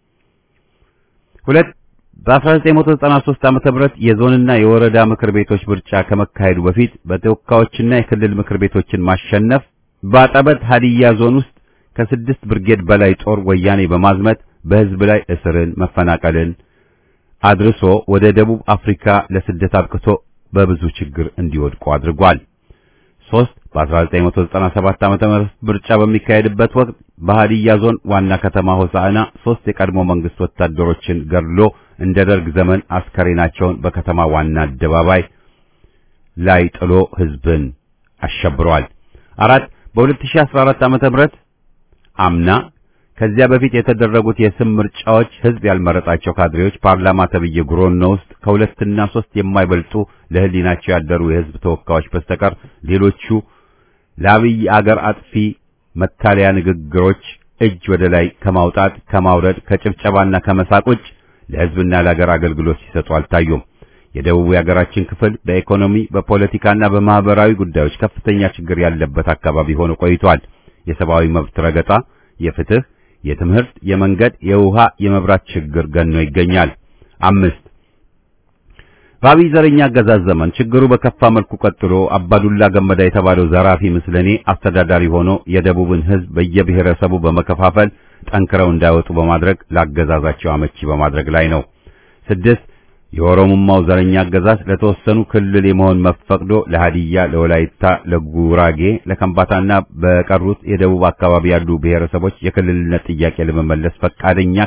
A: ሁለት በ1993 ዓመተ ምህረት የዞንና የወረዳ ምክር ቤቶች ምርጫ ከመካሄዱ በፊት በተወካዮችና የክልል ምክር ቤቶችን ማሸነፍ በአጠበት ሀዲያ ዞን ውስጥ ከስድስት ብርጌድ በላይ ጦር ወያኔ በማዝመት በህዝብ ላይ እስርን፣ መፈናቀልን አድርሶ ወደ ደቡብ አፍሪካ ለስደት አብቅቶ በብዙ ችግር እንዲወድቁ አድርጓል። ሶስት በ1997 ዓመተ ምህረት ምርጫ በሚካሄድበት ወቅት በሃዲያ ዞን ዋና ከተማ ሆሳዕና ሶስት የቀድሞ መንግስት ወታደሮችን ገድሎ እንደ ደርግ ዘመን አስከሬናቸውን በከተማ ዋና አደባባይ ላይ ጥሎ ህዝብን አሸብሯል። አራት በ2014 ዓመተ ምህረት አምና ከዚያ በፊት የተደረጉት የስም ምርጫዎች ህዝብ ያልመረጣቸው ካድሬዎች ፓርላማ ተብዬ ጉሮኖ ውስጥ ከሁለትና ሶስት የማይበልጡ ለህሊናቸው ያደሩ የህዝብ ተወካዮች በስተቀር ሌሎቹ ለአብይ አገር አጥፊ መታለያ ንግግሮች እጅ ወደ ላይ ከማውጣት ከማውረድ ከጭብጨባና ከመሳቅ ውጭ ለህዝብና ለአገር አገልግሎት ሲሰጡ አልታዩም። የደቡቡ የሀገራችን ክፍል በኢኮኖሚ በፖለቲካና በማህበራዊ ጉዳዮች ከፍተኛ ችግር ያለበት አካባቢ ሆኖ ቆይቷል። የሰብአዊ መብት ረገጣ፣ የፍትህ የትምህርት፣ የመንገድ፣ የውሃ፣ የመብራት ችግር ገኖ ይገኛል። አምስት በአብይ ዘረኛ አገዛዝ ዘመን ችግሩ በከፋ መልኩ ቀጥሎ አባዱላ ገመዳ የተባለው ዘራፊ ምስለኔ አስተዳዳሪ ሆኖ የደቡብን ህዝብ በየብሔረሰቡ በመከፋፈል ጠንክረው እንዳይወጡ በማድረግ ለአገዛዛቸው አመቺ በማድረግ ላይ ነው። ስድስት የኦሮሞማው ዘረኛ አገዛዝ ለተወሰኑ ክልል የመሆን መብት ፈቅዶ ለሃዲያ፣ ለወላይታ፣ ለጉራጌ፣ ለከምባታና በቀሩት የደቡብ አካባቢ ያሉ ብሔረሰቦች የክልልነት ጥያቄ ለመመለስ ፈቃደኛ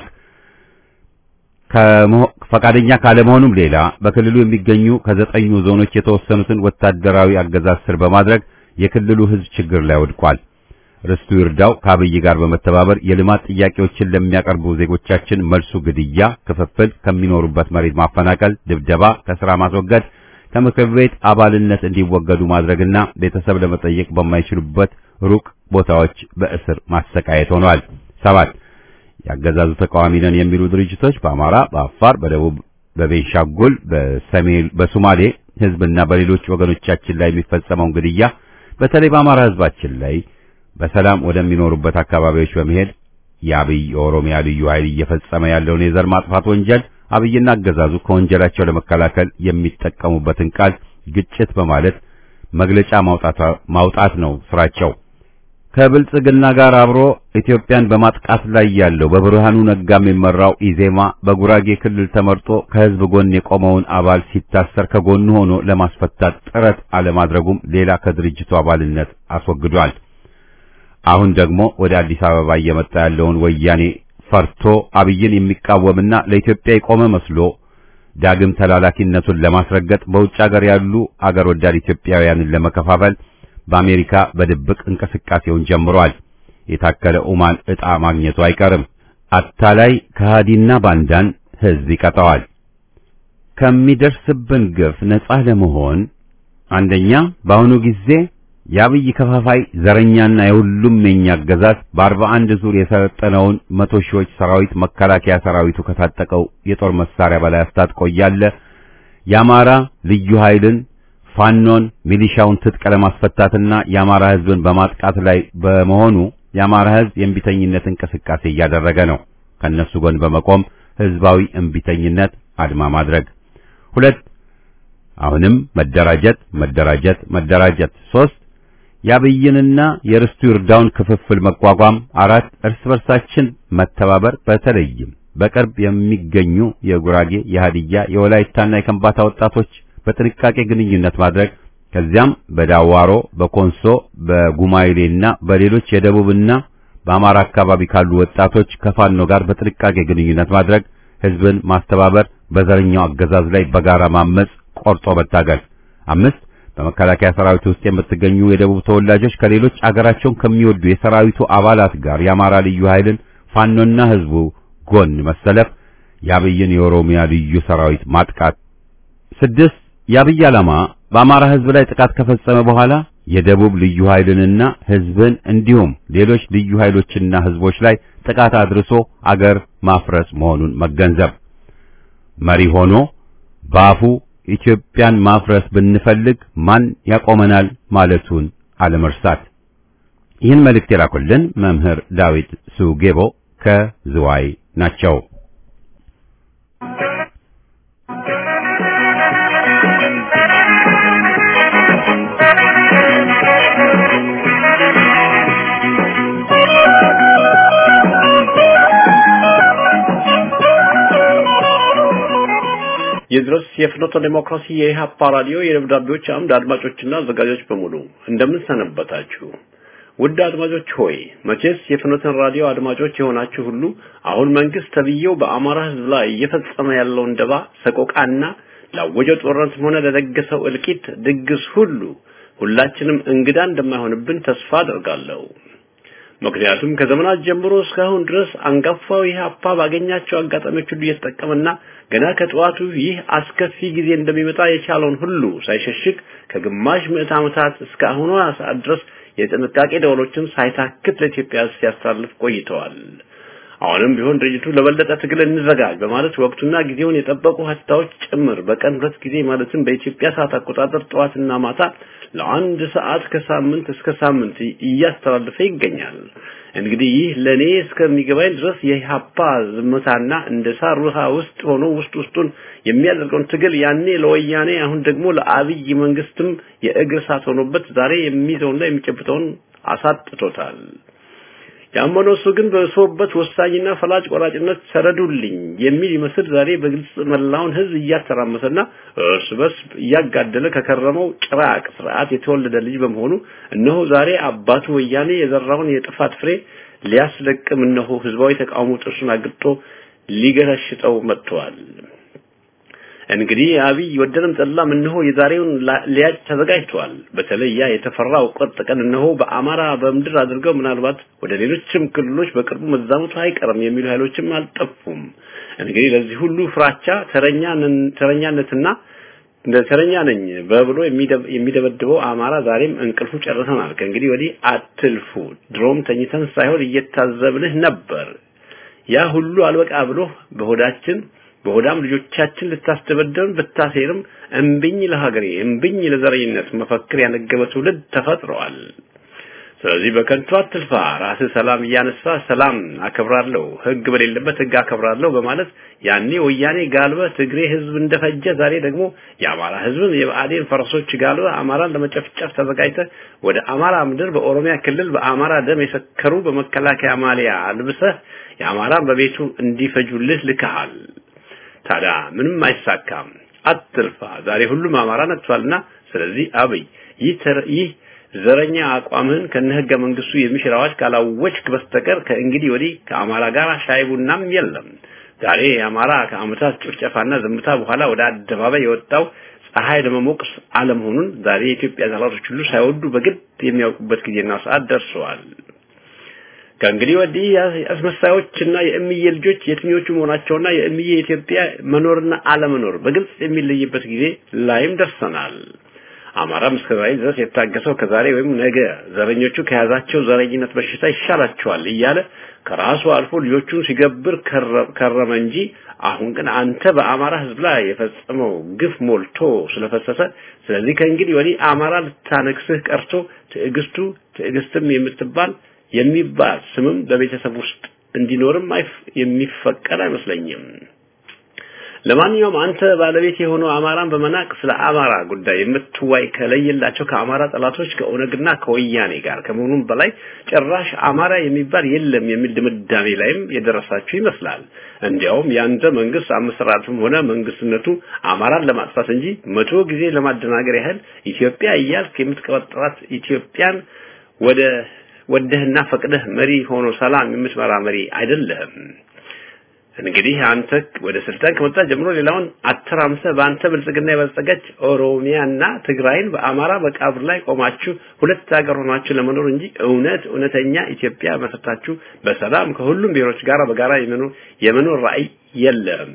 A: ፈቃደኛ ካለመሆኑም ሌላ በክልሉ የሚገኙ ከዘጠኙ ዞኖች የተወሰኑትን ወታደራዊ አገዛዝ ስር በማድረግ የክልሉ ህዝብ ችግር ላይ ወድቋል። ርስቱ ይርዳው ከአብይ ጋር በመተባበር የልማት ጥያቄዎችን ለሚያቀርቡ ዜጎቻችን መልሱ ግድያ፣ ክፍፍል፣ ከሚኖሩበት መሬት ማፈናቀል፣ ድብደባ፣ ከስራ ማስወገድ፣ ከምክር ቤት አባልነት እንዲወገዱ ማድረግና ቤተሰብ ለመጠየቅ በማይችሉበት ሩቅ ቦታዎች በእስር ማሰቃየት ሆኗል። ሰባት ያገዛዙ ተቃዋሚ ነን የሚሉ ድርጅቶች በአማራ፣ በአፋር፣ በደቡብ፣ በቤንሻንጉል፣ በሰሜን፣ በሶማሌ ህዝብና በሌሎች ወገኖቻችን ላይ የሚፈጸመውን ግድያ በተለይ በአማራ ህዝባችን ላይ በሰላም ወደሚኖሩበት አካባቢዎች በመሄድ የአብይ የኦሮሚያ ልዩ ኃይል እየፈጸመ ያለውን የዘር ማጥፋት ወንጀል አብይና አገዛዙ ከወንጀላቸው ለመከላከል የሚጠቀሙበትን ቃል ግጭት በማለት መግለጫ ማውጣት ነው ስራቸው። ከብልጽግና ጋር አብሮ ኢትዮጵያን በማጥቃት ላይ ያለው በብርሃኑ ነጋ የሚመራው ኢዜማ በጉራጌ ክልል ተመርጦ ከህዝብ ጎን የቆመውን አባል ሲታሰር ከጎኑ ሆኖ ለማስፈታት ጥረት አለማድረጉም ሌላ ከድርጅቱ አባልነት አስወግዷል። አሁን ደግሞ ወደ አዲስ አበባ እየመጣ ያለውን ወያኔ ፈርቶ አብይን የሚቃወምና ለኢትዮጵያ የቆመ መስሎ ዳግም ተላላኪነቱን ለማስረገጥ በውጭ ሀገር ያሉ አገር ወዳድ ኢትዮጵያውያንን ለመከፋፈል በአሜሪካ በድብቅ እንቅስቃሴውን ጀምሯል። የታከለ ኡማን ዕጣ ማግኘቱ አይቀርም። አታላይ ከሃዲና ባንዳን ህዝብ ይቀጣዋል። ከሚደርስብን ግፍ ነጻ ለመሆን አንደኛ በአሁኑ ጊዜ የአብይ ከፋፋይ ዘረኛና የሁሉም የኛ አገዛዝ በአርባ አንድ ዙር የሰለጠነውን መቶ ሺዎች ሰራዊት መከላከያ ሰራዊቱ ከታጠቀው የጦር መሳሪያ በላይ አስታጥቆ እያለ የአማራ ልዩ ኃይልን ፋኖን ሚሊሻውን ትጥቅ ለማስፈታትና የአማራ ህዝብን በማጥቃት ላይ በመሆኑ የአማራ ህዝብ የእምቢተኝነት እንቅስቃሴ እያደረገ ነው። ከነሱ ጎን በመቆም ህዝባዊ እምቢተኝነት አድማ ማድረግ። ሁለት አሁንም መደራጀት መደራጀት መደራጀት። ሶስት የአብይንና የርስቱ ይርዳውን ክፍፍል መቋቋም። አራት እርስ በርሳችን መተባበር፣ በተለይም በቅርብ የሚገኙ የጉራጌ፣ የሃዲያ፣ የወላይታና የከምባታ ወጣቶች በጥንቃቄ ግንኙነት ማድረግ ከዚያም በዳዋሮ፣ በኮንሶ፣ በጉማይሌና በሌሎች የደቡብና በአማራ አካባቢ ካሉ ወጣቶች ከፋኖ ጋር በጥንቃቄ ግንኙነት ማድረግ፣ ህዝብን ማስተባበር፣ በዘረኛው አገዛዝ ላይ በጋራ ማመጽ፣ ቆርጦ መታገል። አምስት በመከላከያ ሰራዊት ውስጥ የምትገኙ የደቡብ ተወላጆች ከሌሎች አገራቸውን ከሚወዱ የሰራዊቱ አባላት ጋር የአማራ ልዩ ኃይልን ፋኖና ህዝቡ ጎን መሰለፍ፣ የአብይን የኦሮሚያ ልዩ ሰራዊት ማጥቃት። ስድስት የአብይ ዓላማ በአማራ ህዝብ ላይ ጥቃት ከፈጸመ በኋላ የደቡብ ልዩ ኃይልንና ህዝብን እንዲሁም ሌሎች ልዩ ኃይሎችና ህዝቦች ላይ ጥቃት አድርሶ አገር ማፍረስ መሆኑን መገንዘብ፣ መሪ ሆኖ በአፉ ኢትዮጵያን ማፍረስ ብንፈልግ ማን ያቆመናል ማለቱን አለመርሳት። ይህን መልእክት የላኩልን መምህር ዳዊት ሱጌቦ ከዝዋይ ናቸው።
F: የድረስ የፍኖተ ዲሞክራሲ የኢህአፓ ራዲዮ የደብዳቤዎች አምድ አድማጮችና አዘጋጆች በሙሉ እንደምን ሰነበታችሁ? ውድ አድማጮች ሆይ መቼስ የፍኖተን ራዲዮ አድማጮች የሆናችሁ ሁሉ አሁን መንግስት ተብዬው በአማራ ህዝብ ላይ እየፈጸመ ያለውን ደባ ሰቆቃና ላወጀው ጦርነትም ሆነ ለደገሰው እልቂት ድግስ ሁሉ ሁላችንም እንግዳ እንደማይሆንብን ተስፋ አደርጋለሁ። ምክንያቱም ከዘመናት ጀምሮ እስካሁን ድረስ አንጋፋው ኢህአፓ ባገኛቸው አጋጣሚዎች ሁሉ እየተጠቀመና ገና ከጠዋቱ ይህ አስከፊ ጊዜ እንደሚመጣ የቻለውን ሁሉ ሳይሸሽግ ከግማሽ ምዕት ዓመታት እስከ አሁኗ ሰዓት ድረስ የጥንቃቄ ደወሎችን ሳይታክት ለኢትዮጵያ ሲያስተላልፍ ቆይተዋል። አሁንም ቢሆን ድርጅቱ ለበለጠ ትግል እንዘጋጅ በማለት ወቅቱና ጊዜውን የጠበቁ ሀታዎች ጭምር በቀን ሁለት ጊዜ ማለትም በኢትዮጵያ ሰዓት አቆጣጠር ጠዋትና ማታ ለአንድ ሰዓት ከሳምንት እስከ ሳምንት እያስተላለፈ ይገኛል። እንግዲህ ይህ ለኔ እስከሚገባኝ ድረስ የኢህአፓ ዝምታና እንደ ሳር ውሃ ውስጥ ሆኖ ውስጥ ውስጡን የሚያደርገውን ትግል ያኔ ለወያኔ አሁን ደግሞ ለአብይ መንግስትም የእግር እሳት ሆኖበት ዛሬ የሚይዘውና የሚጨብጠውን አሳጥቶታል። ያመነው እሱ ግን በሶበት ወሳኝና ፈላጭ ቆራጭነት ሰረዱልኝ የሚል ይመስል ዛሬ በግልጽ መላውን ህዝብ እያተራመሰና እርስ በርስ እያጋደለ ከከረመው ጭራቅ ስርዓት የተወለደ ልጅ በመሆኑ እነሆ ዛሬ አባቱ ወያኔ የዘራውን የጥፋት ፍሬ ሊያስለቅም እነሆ ህዝባዊ ተቃውሞ ጥርሱን አግጦ ሊገረሽጠው መጥቷል። እንግዲህ አብይ ወደንም ጠላም እነሆ የዛሬውን ሊያጭ ተዘጋጅቷል። በተለይ ያ የተፈራው ቁርጥ ቀን እነሆ በአማራ በምድር አድርገው ምናልባት ወደ ሌሎችም ክልሎች በቅርቡ መዛመቱ አይቀርም የሚሉ ኃይሎችም አልጠፉም። እንግዲህ ለዚህ ሁሉ ፍራቻ ተረኛ ተረኛነትና እንደ ተረኛ ነኝ በብሎ የሚደበድበው አማራ ዛሬም እንቅልፉ ጨርሰናል። ከእንግዲህ ወዲህ አትልፉ፣ ድሮም ተኝተን ሳይሆን እየታዘብንህ ነበር። ያ ሁሉ አልበቃ ብሎ በሆዳችን በሆዳም ልጆቻችን ልታስደበደብን ብታሴርም እምብኝ ለሀገሬ እምብኝ ለዘረኝነት መፈክር ያነገበ ትውልድ ተፈጥሯል። ስለዚህ በከንቱ አትልፋ። ራስህ ሰላም እያነሳ ሰላም አከብራለሁ፣ ህግ በሌለበት ህግ አከብራለሁ በማለት ያኔ ወያኔ ጋልበ ትግሬ ህዝብ እንደፈጀ ዛሬ ደግሞ የአማራ ህዝብን የብአዴን ፈረሶች ጋልበ አማራን ለመጨፍጨፍ ተዘጋጅተ ወደ አማራ ምድር በኦሮሚያ ክልል በአማራ ደም የሰከሩ በመከላከያ ማሊያ አልብሰህ የአማራን በቤቱ እንዲፈጁልህ ልከሃል። ታዲያ ምንም አይሳካም። አትልፋ። ዛሬ ሁሉም አማራ ነጥቷልና ስለዚህ አብይ ይህ ይህ ዘረኛ አቋምህን ከነህገ መንግስቱ የሚሽር አዋጅ ካላወጅክ በስተቀር ከእንግዲህ ወዲህ ከአማራ ጋር ሻይ ቡናም የለም። ዛሬ የአማራ ከአመታት ጭፍጨፋና ዝምታ በኋላ ወደ አደባባይ የወጣው ፀሐይ ለመሞቅ አለመሆኑን ዛሬ የኢትዮጵያ ጠላቶች ሁሉ ሳይወዱ በግድ የሚያውቁበት ጊዜና ሰዓት ደርሰዋል። ከእንግዲህ ወዲህ አስመሳዮችና የእምዬ ልጆች የትኞቹ መሆናቸውና የእምዬ ኢትዮጵያ መኖርና አለመኖር በግልጽ የሚለይበት ጊዜ ላይም ደርሰናል። አማራም እስከ ዛሬ ድረስ የታገሰው ከዛሬ ወይም ነገ ዘረኞቹ ከያዛቸው ዘረኝነት በሽታ ይሻላቸዋል እያለ ከራሱ አልፎ ልጆቹን ሲገብር ከረመ እንጂ አሁን ግን አንተ በአማራ ህዝብ ላይ የፈጸመው ግፍ ሞልቶ ስለፈሰሰ ስለዚህ ከእንግዲህ ወዲህ አማራ ልታነግስህ ቀርቶ ትዕግስቱ ትዕግስትም የምትባል የሚባል ስምም በቤተሰብ ውስጥ እንዲኖርም የሚፈቀድ አይመስለኝም። ለማንኛውም አንተ ባለቤት የሆነው አማራን በመናቅ ስለ አማራ ጉዳይ የምትዋይ ከለየላቸው ከአማራ ጠላቶች ከኦነግና ከወያኔ ጋር ከመሆኑም በላይ ጭራሽ አማራ የሚባል የለም የሚል ድምዳሜ ላይም የደረሳችሁ ይመስላል። እንዲያውም ያንተ መንግስት አመሰራረቱም ሆነ መንግስትነቱ አማራን ለማጥፋት እንጂ መቶ ጊዜ ለማደናገር ያህል ኢትዮጵያ እያልክ የምትቀበጥራት ኢትዮጵያን ወደ ወደህና ፈቅደህ መሪ ሆኖ ሰላም የምትመራ መሪ አይደለህም። እንግዲህ አንተ ወደ ስልጣን ከመጣ ጀምሮ ሌላውን አተራምሰህ በአንተ ብልጽግና የበለጸገች ኦሮሚያና ትግራይን በአማራ መቃብር ላይ ቆማችሁ ሁለት ሀገር ሆናችሁ ለመኖር እንጂ እውነት እውነተኛ ኢትዮጵያ መሰረታችሁ በሰላም ከሁሉም ብሔሮች ጋር በጋራ የመኖር የመኖር ራዕይ የለም።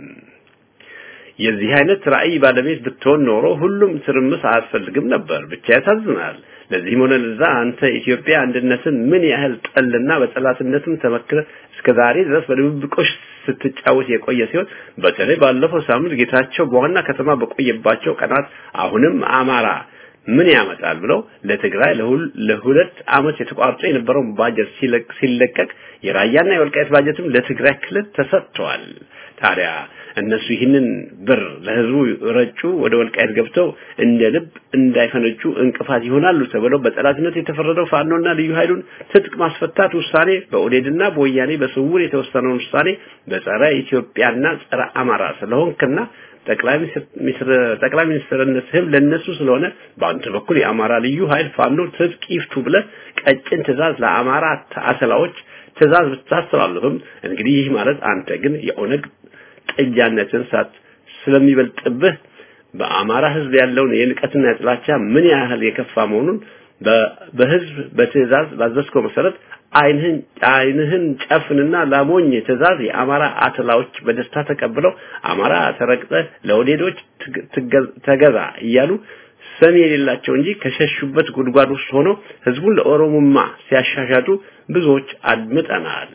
F: የዚህ አይነት ራዕይ ባለቤት ብትሆን ኖሮ ሁሉም ትርምስ አያስፈልግም ነበር። ብቻ ያሳዝናል። ለዚህም ሆነ ለዛ አንተ ኢትዮጵያ አንድነትን ምን ያህል ጠልና በጠላትነትም ተመክረ እስከ ዛሬ ድረስ በድብብቆሽ ስትጫወት የቆየ ሲሆን በተለይ ባለፈው ሳምንት ጌታቸው በዋና ከተማ በቆየባቸው ቀናት አሁንም አማራ ምን ያመጣል ብለው ለትግራይ ለሁለት አመት የተቋርጦ የነበረውን ባጀት ሲለቀቅ የራያና የወልቃይት ባጀትም ለትግራይ ክልል ተሰጥቷል። ታዲያ እነሱ ይህንን ብር ለህዝቡ ረጩ፣ ወደ ወልቃይት ገብተው እንደ ልብ እንዳይፈነጩ እንቅፋት ይሆናሉ ተብለው በጠላትነት የተፈረደው ፋኖና ልዩ ኃይሉን ትጥቅ ማስፈታት ውሳኔ በኦዴድና በወያኔ በስውር የተወሰነውን ውሳኔ በጸረ ኢትዮጵያና ጸረ አማራ ስለሆንክና ጠቅላይ ሚኒስትር ጠቅላይ ሚኒስትርነትህም ለነሱ ስለሆነ በአንተ በኩል የአማራ ልዩ ኃይል ፋኖ ትጥቅ ይፍቱ ብለህ ቀጭን ትእዛዝ ለአማራ አሰላዎች ትእዛዝ ብታስተላልፍም እንግዲህ ይህ ማለት አንተ ግን የኦነግ ጥጃነትን ሳት ስለሚበልጥብህ በአማራ ህዝብ ያለውን የንቀትና የጥላቻ ምን ያህል የከፋ መሆኑን በህዝብ በትእዛዝ ባዘዝከው መሰረት አይንህን አይንህን ጨፍንና ላሞኝ ትእዛዝ የአማራ አትላዎች በደስታ ተቀብለው አማራ ተረግጠ ለወዴዶች ተገዛ እያሉ ሰሚ የሌላቸው እንጂ ከሸሹበት ጉድጓድ ውስጥ ሆነው ህዝቡን ለኦሮሞማ ሲያሻሻጡ ብዙዎች አድምጠናል።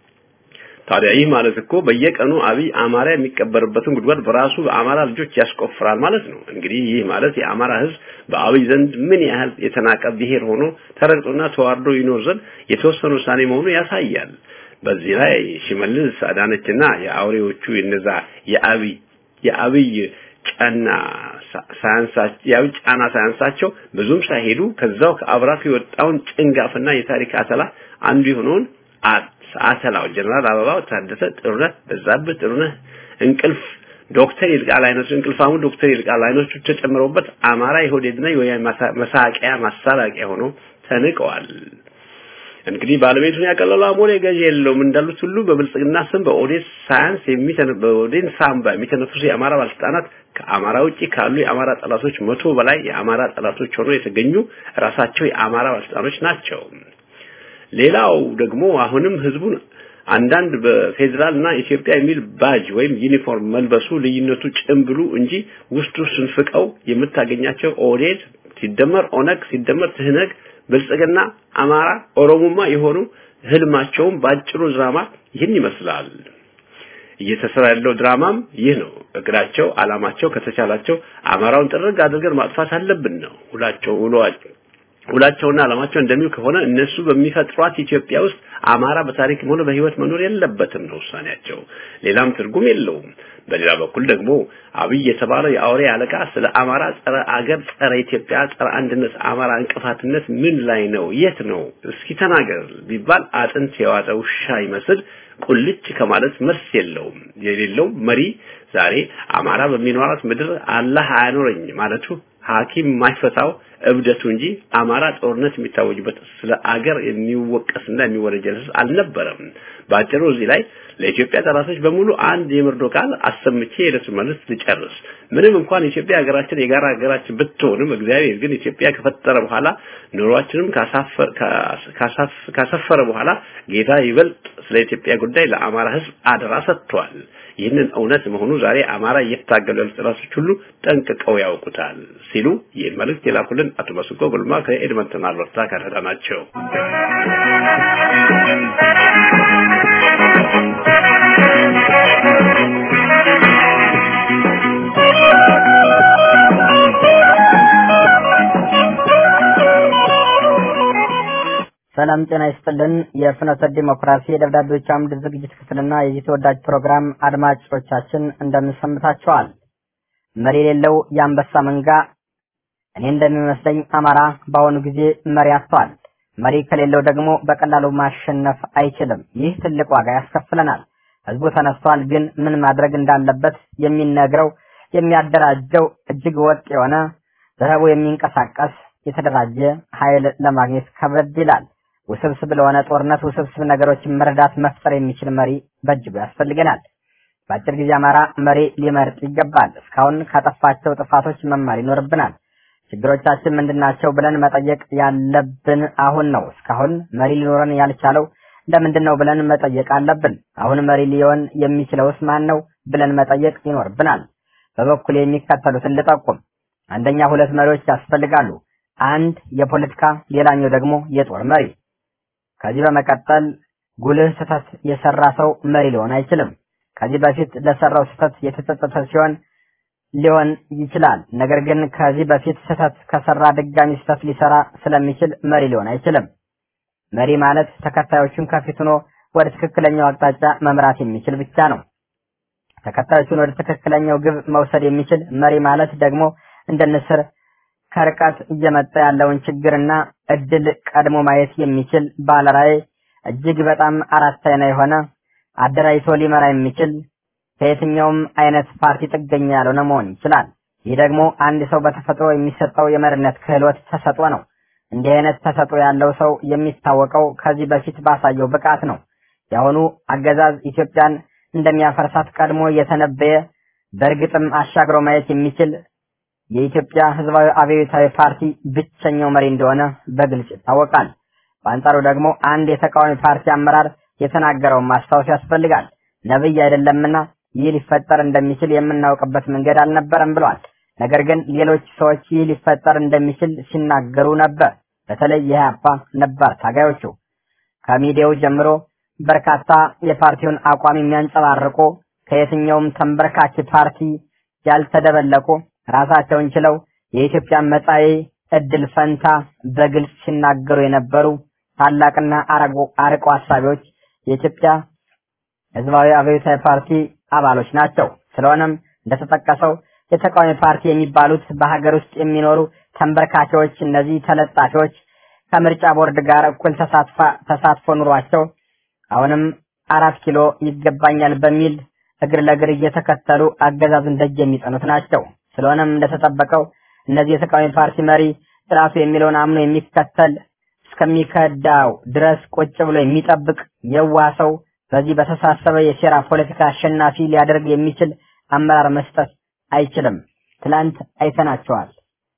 F: ታዲያ ይህ ማለት እኮ በየቀኑ አብይ አማራ የሚቀበርበትን ጉድጓድ በራሱ በአማራ ልጆች ያስቆፍራል ማለት ነው። እንግዲህ ይህ ማለት የአማራ ህዝብ በአብይ ዘንድ ምን ያህል የተናቀ ብሔር ሆኖ ተረግጦና ተዋርዶ ይኖር ዘንድ የተወሰነ ውሳኔ መሆኑ ያሳያል። በዚህ ላይ ሽመልስ አዳነችና የአውሬዎቹ እነዛ የአብይ የአብይ ጫና ሳያንሳቸው የአብይ ጫና ሳያንሳቸው ብዙም ሳይሄዱ ከዛው ከአብራክ የወጣውን ጭንጋፍና የታሪክ አተላ አንዱ የሆነውን አተላው ጀነራል አበባው ታደሰ ጥሩነህ በዛብህ ጥሩነህ እንቅልፍ ዶክተር ይልቃል አይነቱ እንቅልፋሙ ዶክተር ይልቃል አይነቱ ተጨምረውበት አማራ የሆዴድና የወያኔ መሳቂያ ማሳላቂያ ሆኖ ተንቀዋል። እንግዲህ ባለቤቱን ያቀለለው አሞሌ ገዢ የለውም እንዳሉት ሁሉ በብልጽግና ስም በኦዴት ሳያንስ የሚተነ በኦዴን ሳምባ የሚተነፍሱ የአማራ ባለስልጣናት ከአማራ ውጪ ካሉ የአማራ ጠላቶች መቶ በላይ የአማራ ጠላቶች ሆኖ የተገኙ ራሳቸው የአማራ ባለስልጣኖች ናቸው። ሌላው ደግሞ አሁንም ህዝቡን አንዳንድ በፌዴራልና ኢትዮጵያ የሚል ባጅ ወይም ዩኒፎርም መልበሱ ልዩነቱ ጭምብሉ እንጂ ውስጡ ስንፍቀው የምታገኛቸው ኦዴት ሲደመር ኦነግ ሲደመር ትህነግ ብልጽግና አማራ ኦሮሞማ የሆኑ ህልማቸውም ባጭሩ ድራማ ይህን ይመስላል። እየተሰራ ያለው ድራማም ይህ ነው። እቅዳቸው፣ አላማቸው ከተቻላቸው አማራውን ጥርግ አድርገን ማጥፋት አለብን ነው ሁላቸው ውሏቸው ሁላቸውና ዓላማቸው እንደሚው ከሆነ እነሱ በሚፈጥሯት ኢትዮጵያ ውስጥ አማራ በታሪክም ሆነ በህይወት መኖር የለበትም ነው ውሳኔያቸው። ሌላም ትርጉም የለውም። በሌላ በኩል ደግሞ አብይ የተባለው የአውሬ አለቃ ስለ አማራ ጸረ አገር፣ ጸረ ኢትዮጵያ፣ ጸረ አንድነት አማራ እንቅፋትነት ምን ላይ ነው? የት ነው? እስኪ ተናገር ቢባል አጥንት የዋጠ ውሻ ይመስል ቁልጭ ከማለት መልስ የለውም። የሌለው መሪ ዛሬ አማራ በሚኖራት ምድር አላህ አያኖረኝ ማለቱ ሐኪም የማይፈታው እብደቱ እንጂ አማራ ጦርነት የሚታወጅበት ስለ አገር የሚወቀስና የሚወረጀል አልነበረም። በአጭሩ እዚህ ላይ ለኢትዮጵያ ጠላቶች በሙሉ አንድ የምርዶ ቃል አሰምቼ የዕለቱ መልስ ልጨርስ። ምንም እንኳን ኢትዮጵያ ሀገራችን የጋራ ሀገራችን ብትሆንም እግዚአብሔር ግን ኢትዮጵያ ከፈጠረ በኋላ ኑሯችንም ካሰፈረ በኋላ ጌታ ይበልጥ ስለ ኢትዮጵያ ጉዳይ ለአማራ ሕዝብ አደራ ሰጥቷል። ይህንን እውነት መሆኑ ዛሬ አማራ እየታገሉ ያሉ ጠላቶች ሁሉ ጠንቅቀው ያውቁታል ሲሉ ይህን መልእክት የላኩልን አቶ መስቆ ጉልማ ከኤድመንተን አልበርታ ካናዳ ናቸው።
C: ሰላም ጤና ይስጥልን። የፍኖተ ዲሞክራሲ የደብዳቤዎች አምድ ዝግጅት ክፍልና የዚህ ተወዳጅ ፕሮግራም አድማጮቻችን እንደምንሰምታቸዋል። መሪ የሌለው የአንበሳ መንጋ እኔ እንደሚመስለኝ አማራ በአሁኑ ጊዜ መሪ አጥቷል። መሪ ከሌለው ደግሞ በቀላሉ ማሸነፍ አይችልም። ይህ ትልቅ ዋጋ ያስከፍለናል። ህዝቡ ተነስቷል፣ ግን ምን ማድረግ እንዳለበት የሚነግረው የሚያደራጀው እጅግ ወጥ የሆነ በህቡ የሚንቀሳቀስ የተደራጀ ኃይል ለማግኘት ከበድ ይላል። ውስብስብ ለሆነ ጦርነት ውስብስብ ነገሮችን መረዳት መፍጠር የሚችል መሪ በእጅጉ ያስፈልገናል። በአጭር ጊዜ አማራ መሪ ሊመርጥ ይገባል። እስካሁን ካጠፋቸው ጥፋቶች መማር ይኖርብናል። ችግሮቻችን ምንድናቸው ብለን መጠየቅ ያለብን አሁን ነው። እስካሁን መሪ ሊኖረን ያልቻለው ለምንድን ነው ብለን መጠየቅ አለብን። አሁን መሪ ሊሆን የሚችለውስ ማን ነው ብለን መጠየቅ ይኖርብናል። በበኩል የሚከተሉትን ልጠቁም። አንደኛ ሁለት መሪዎች ያስፈልጋሉ። አንድ የፖለቲካ ሌላኛው ደግሞ የጦር መሪ። ከዚህ በመቀጠል ጉልህ ስህተት የሰራ ሰው መሪ ሊሆን አይችልም። ከዚህ በፊት ለሰራው ስህተት የተጸጸተ ሲሆን ሊሆን ይችላል። ነገር ግን ከዚህ በፊት ስህተት ከሰራ ድጋሚ ስህተት ሊሰራ ስለሚችል መሪ ሊሆን አይችልም። መሪ ማለት ተከታዮቹን ከፊት ሆኖ ወደ ትክክለኛው አቅጣጫ መምራት የሚችል ብቻ ነው። ተከታዮቹን ወደ ትክክለኛው ግብ መውሰድ የሚችል መሪ ማለት ደግሞ እንደ ንስር ከርቀት እየመጣ ያለውን ችግርና እድል ቀድሞ ማየት የሚችል ባለራዕይ እጅግ በጣም አራት አይና የሆነ አደራጅቶ ሊመራ የሚችል ከየትኛውም አይነት ፓርቲ ጥገኛ ያልሆነ መሆን ይችላል። ይህ ደግሞ አንድ ሰው በተፈጥሮ የሚሰጠው የመሪነት ክህሎት ተሰጥኦ ነው። እንዲህ አይነት ተሰጥኦ ያለው ሰው የሚታወቀው ከዚህ በፊት ባሳየው ብቃት ነው። የአሁኑ አገዛዝ ኢትዮጵያን እንደሚያፈርሳት ቀድሞ የተነበየ በእርግጥም አሻግሮ ማየት የሚችል የኢትዮጵያ ሕዝባዊ አብዮታዊ ፓርቲ ብቸኛው መሪ እንደሆነ በግልጽ ይታወቃል። በአንጻሩ ደግሞ አንድ የተቃዋሚ ፓርቲ አመራር የተናገረውን ማስታወስ ያስፈልጋል። ነብይ አይደለምና ይህ ሊፈጠር እንደሚችል የምናውቅበት መንገድ አልነበረም ብሏል። ነገር ግን ሌሎች ሰዎች ይህ ሊፈጠር እንደሚችል ሲናገሩ ነበር። በተለይ የኢህአፓ ነባር ታጋዮቹ ከሚዲያው ጀምሮ በርካታ የፓርቲውን አቋም የሚያንጸባርቁ ከየትኛውም ተንበርካች ፓርቲ ያልተደበለቁ ራሳቸውን ችለው የኢትዮጵያን መጻኢ እድል ፈንታ በግልጽ ሲናገሩ የነበሩ ታላቅና አርቆ ሀሳቢዎች የኢትዮጵያ ህዝባዊ አብዮታዊ ፓርቲ አባሎች ናቸው። ስለሆነም እንደተጠቀሰው የተቃዋሚ ፓርቲ የሚባሉት በሀገር ውስጥ የሚኖሩ ተንበርካቾች፣ እነዚህ ተለጣፊዎች ከምርጫ ቦርድ ጋር እኩል ተሳትፎ ኑሯቸው አሁንም አራት ኪሎ ይገባኛል በሚል እግር ለእግር እየተከተሉ አገዛዙን ደጅ የሚጠኑት ናቸው። ስለሆነም እንደተጠበቀው እነዚህ የተቃዋሚ ፓርቲ መሪ ስርዓቱ የሚለውን አምኖ የሚከተል እስከሚከዳው ድረስ ቁጭ ብሎ የሚጠብቅ የዋህ ሰው በዚህ በተሳሰበ የሴራ ፖለቲካ አሸናፊ ሊያደርግ የሚችል አመራር መስጠት አይችልም። ትላንት አይተናቸዋል።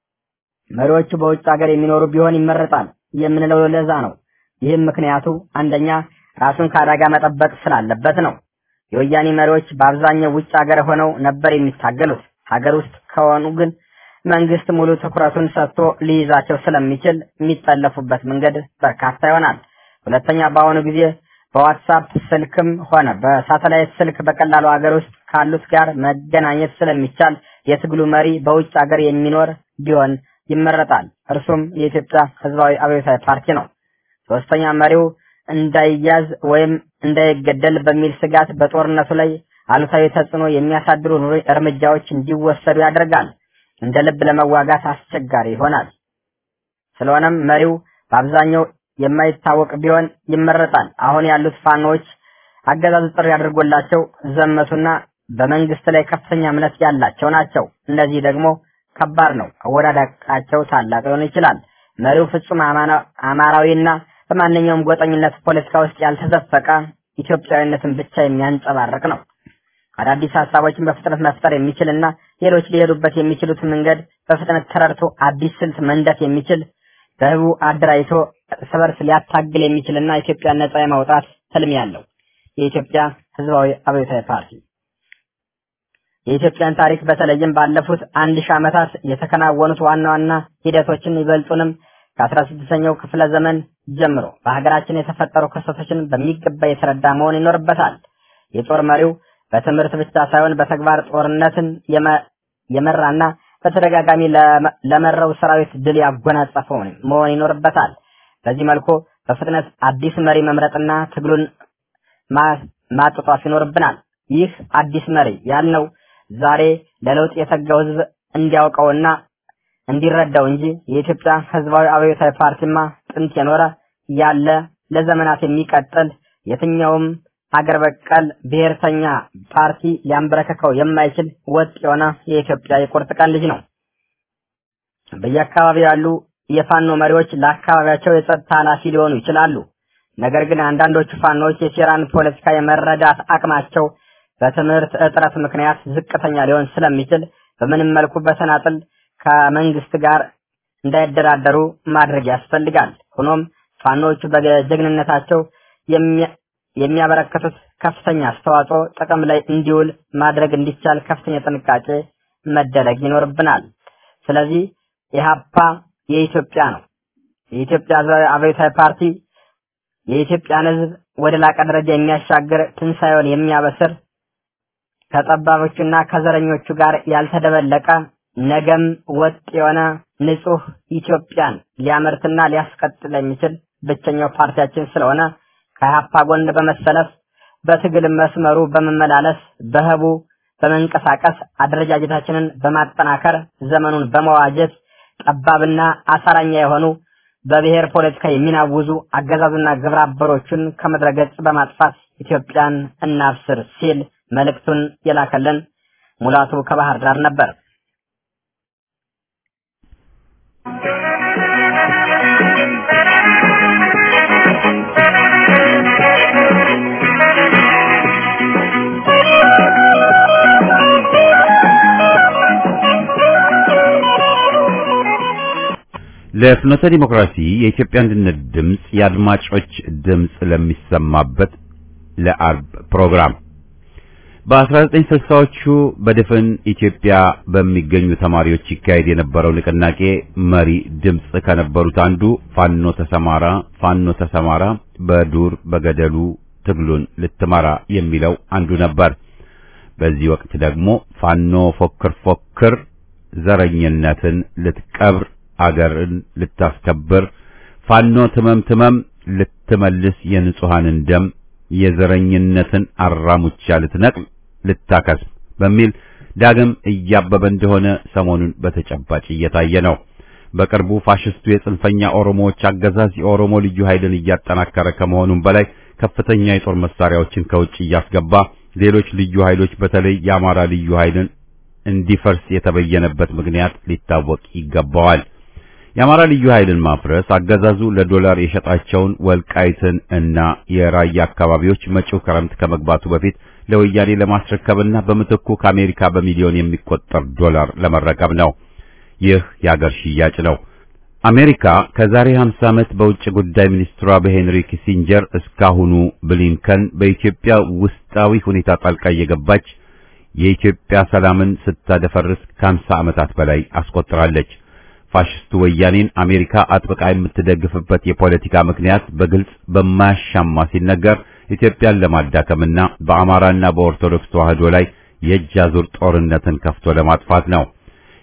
C: መሪዎቹ በውጭ ሀገር የሚኖሩ ቢሆን ይመረጣል የምንለው ለዛ ነው። ይህም ምክንያቱ አንደኛ ራሱን ከአደጋ መጠበቅ ስላለበት ነው። የወያኔ መሪዎች በአብዛኛው ውጭ ሀገር ሆነው ነበር የሚታገሉት። ሀገር ውስጥ ከሆኑ ግን መንግስት ሙሉ ትኩረቱን ሰጥቶ ሊይዛቸው ስለሚችል የሚጠለፉበት መንገድ በርካታ ይሆናል። ሁለተኛ በአሁኑ ጊዜ በዋትሳፕ ስልክም ሆነ በሳተላይት ስልክ በቀላሉ ሀገር ውስጥ ካሉት ጋር መገናኘት ስለሚቻል የትግሉ መሪ በውጭ ሀገር የሚኖር ቢሆን ይመረጣል። እርሱም የኢትዮጵያ ህዝባዊ አብዮታዊ ፓርቲ ነው። ሶስተኛ መሪው እንዳይያዝ ወይም እንዳይገደል በሚል ስጋት በጦርነቱ ላይ አሉታዊ ተጽዕኖ የሚያሳድሩ እርምጃዎች እንዲወሰዱ ያደርጋል። እንደ ልብ ለመዋጋት አስቸጋሪ ይሆናል። ስለሆነም መሪው በአብዛኛው የማይታወቅ ቢሆን ይመረጣል። አሁን ያሉት ፋኖዎች አገዛዙ ጥሪ አድርጎላቸው ዘመቱና በመንግስት ላይ ከፍተኛ እምነት ያላቸው ናቸው። እነዚህ ደግሞ ከባድ ነው። አወዳዳቃቸው ታላቅ ሊሆን ይችላል። መሪው ፍጹም አማራዊና በማንኛውም ጎጠኝነት ፖለቲካ ውስጥ ያልተዘፈቀ ኢትዮጵያዊነትን ብቻ የሚያንጸባርቅ ነው። አዳዲስ ሀሳቦችን በፍጥነት መፍጠር የሚችልና ሌሎች ሊሄዱበት የሚችሉት መንገድ በፍጥነት ተረድቶ አዲስ ስልት መንደፍ የሚችል በህቡ አደራጅቶ እርስ በርስ ሊያታግል የሚችልና ኢትዮጵያን ነጻ የማውጣት ህልም ያለው የኢትዮጵያ ህዝባዊ አብዮታዊ ፓርቲ የኢትዮጵያን ታሪክ በተለይም ባለፉት አንድ ሺህ ዓመታት የተከናወኑት ዋና ዋና ሂደቶችን ይበልጡንም ከአስራ ስድስተኛው ክፍለ ዘመን ጀምሮ በሀገራችን የተፈጠሩ ክስተቶችን በሚገባ የተረዳ መሆን ይኖርበታል። የጦር መሪው በትምህርት ብቻ ሳይሆን በተግባር ጦርነትን የመራና በተደጋጋሚ ለመራው ሰራዊት ድል ያጎናጸፈው መሆን ይኖርበታል። በዚህ መልኩ በፍጥነት አዲስ መሪ መምረጥና ትግሉን ማጥጧፍ ይኖርብናል። ይህ አዲስ መሪ ያልነው ዛሬ ለለውጥ የተጋው ህዝብ እንዲያውቀውና እንዲረዳው እንጂ የኢትዮጵያ ህዝባዊ አብዮታዊ ፓርቲማ ጥንት የኖረ ያለ ለዘመናት የሚቀጥል የትኛውም ሀገር በቀል ብሔርተኛ ፓርቲ ሊያንበረከከው የማይችል ወጥ የሆነ የኢትዮጵያ የቁርጥ ቀን ልጅ ነው። በየአካባቢው ያሉ የፋኖ መሪዎች ለአካባቢያቸው የጸጥታ ኃላፊ ሊሆኑ ይችላሉ። ነገር ግን አንዳንዶቹ ፋኖዎች የሴራን ፖለቲካ የመረዳት አቅማቸው በትምህርት እጥረት ምክንያት ዝቅተኛ ሊሆን ስለሚችል በምንም መልኩ በተናጥል ከመንግስት ጋር እንዳይደራደሩ ማድረግ ያስፈልጋል። ሆኖም ፋኖቹ በጀግንነታቸው የሚያበረከቱት ከፍተኛ አስተዋጽኦ ጥቅም ላይ እንዲውል ማድረግ እንዲቻል ከፍተኛ ጥንቃቄ መደረግ ይኖርብናል። ስለዚህ ኢህአፓ የኢትዮጵያ ነው። የኢትዮጵያ ህዝባዊ አብዮታዊ ፓርቲ የኢትዮጵያን ህዝብ ወደ ላቀ ደረጃ የሚያሻግር ትንሳኤውን የሚያበስር ከጠባቦቹና ከዘረኞቹ ጋር ያልተደበለቀ ነገም ወጥ የሆነ ንጹህ ኢትዮጵያን ሊያመርትና ሊያስቀጥል የሚችል ብቸኛው ፓርቲያችን ስለሆነ ከኢህአፓ ጎን በመሰለፍ በትግል መስመሩ በመመላለስ በህቡ በመንቀሳቀስ አደረጃጀታችንን በማጠናከር ዘመኑን በመዋጀት ጠባብና አሳራኛ የሆኑ በብሔር ፖለቲካ የሚናውዙ አገዛዙና ግብረ አበሮቹን ከምድረ ገጽ በማጥፋት ኢትዮጵያን እናብስር ሲል መልእክቱን የላከልን ሙላቱ ከባህር ዳር ነበር።
A: ለፍኖተ ዲሞክራሲ የኢትዮጵያ አንድነት ድምፅ የአድማጮች ድምፅ ለሚሰማበት ለአርብ ፕሮግራም በ1960ዎቹ በድፍን ኢትዮጵያ በሚገኙ ተማሪዎች ይካሄድ የነበረው ንቅናቄ መሪ ድምፅ ከነበሩት አንዱ ፋኖ ተሰማራ ፋኖ ተሰማራ በዱር በገደሉ ትግሉን ልትመራ የሚለው አንዱ ነበር። በዚህ ወቅት ደግሞ ፋኖ ፎክር ፎክር ዘረኝነትን ልትቀብር አገርን ልታስከብር ፋኖ ትመም ትመም ልትመልስ የንጹሐንን ደም የዘረኝነትን አራሙቻ ልትነቅል ልታከስም በሚል ዳግም እያበበ እንደሆነ ሰሞኑን በተጨባጭ እየታየ ነው። በቅርቡ ፋሽስቱ የጽንፈኛ ኦሮሞዎች አገዛዝ የኦሮሞ ልዩ ኃይልን እያጠናከረ ከመሆኑም በላይ ከፍተኛ የጦር መሳሪያዎችን ከውጭ እያስገባ ሌሎች ልዩ ኃይሎች በተለይ የአማራ ልዩ ኃይልን እንዲፈርስ የተበየነበት ምክንያት ሊታወቅ ይገባዋል። የአማራ ልዩ ኃይልን ማፍረስ አገዛዙ ለዶላር የሸጣቸውን ወልቃይትን እና የራያ አካባቢዎች መጪው ክረምት ከመግባቱ በፊት ለወያኔ ለማስረከብና በምትኩ ከአሜሪካ በሚሊዮን የሚቆጠር ዶላር ለመረከብ ነው። ይህ የአገር ሽያጭ ነው። አሜሪካ ከዛሬ 50 ዓመት በውጭ ጉዳይ ሚኒስትሯ በሄንሪ ኪሲንጀር እስካሁኑ ብሊንከን በኢትዮጵያ ውስጣዊ ሁኔታ ጣልቃ እየገባች የኢትዮጵያ ሰላምን ስታደፈርስ ከ50 ዓመታት በላይ አስቆጥራለች። ፋሽስቱ ወያኔን አሜሪካ አጥብቃ የምትደግፍበት የፖለቲካ ምክንያት በግልጽ በማያሻማ ሲነገር ኢትዮጵያን ለማዳከምና በአማራና በኦርቶዶክስ ተዋህዶ ላይ የእጅ አዙር ጦርነትን ከፍቶ ለማጥፋት ነው።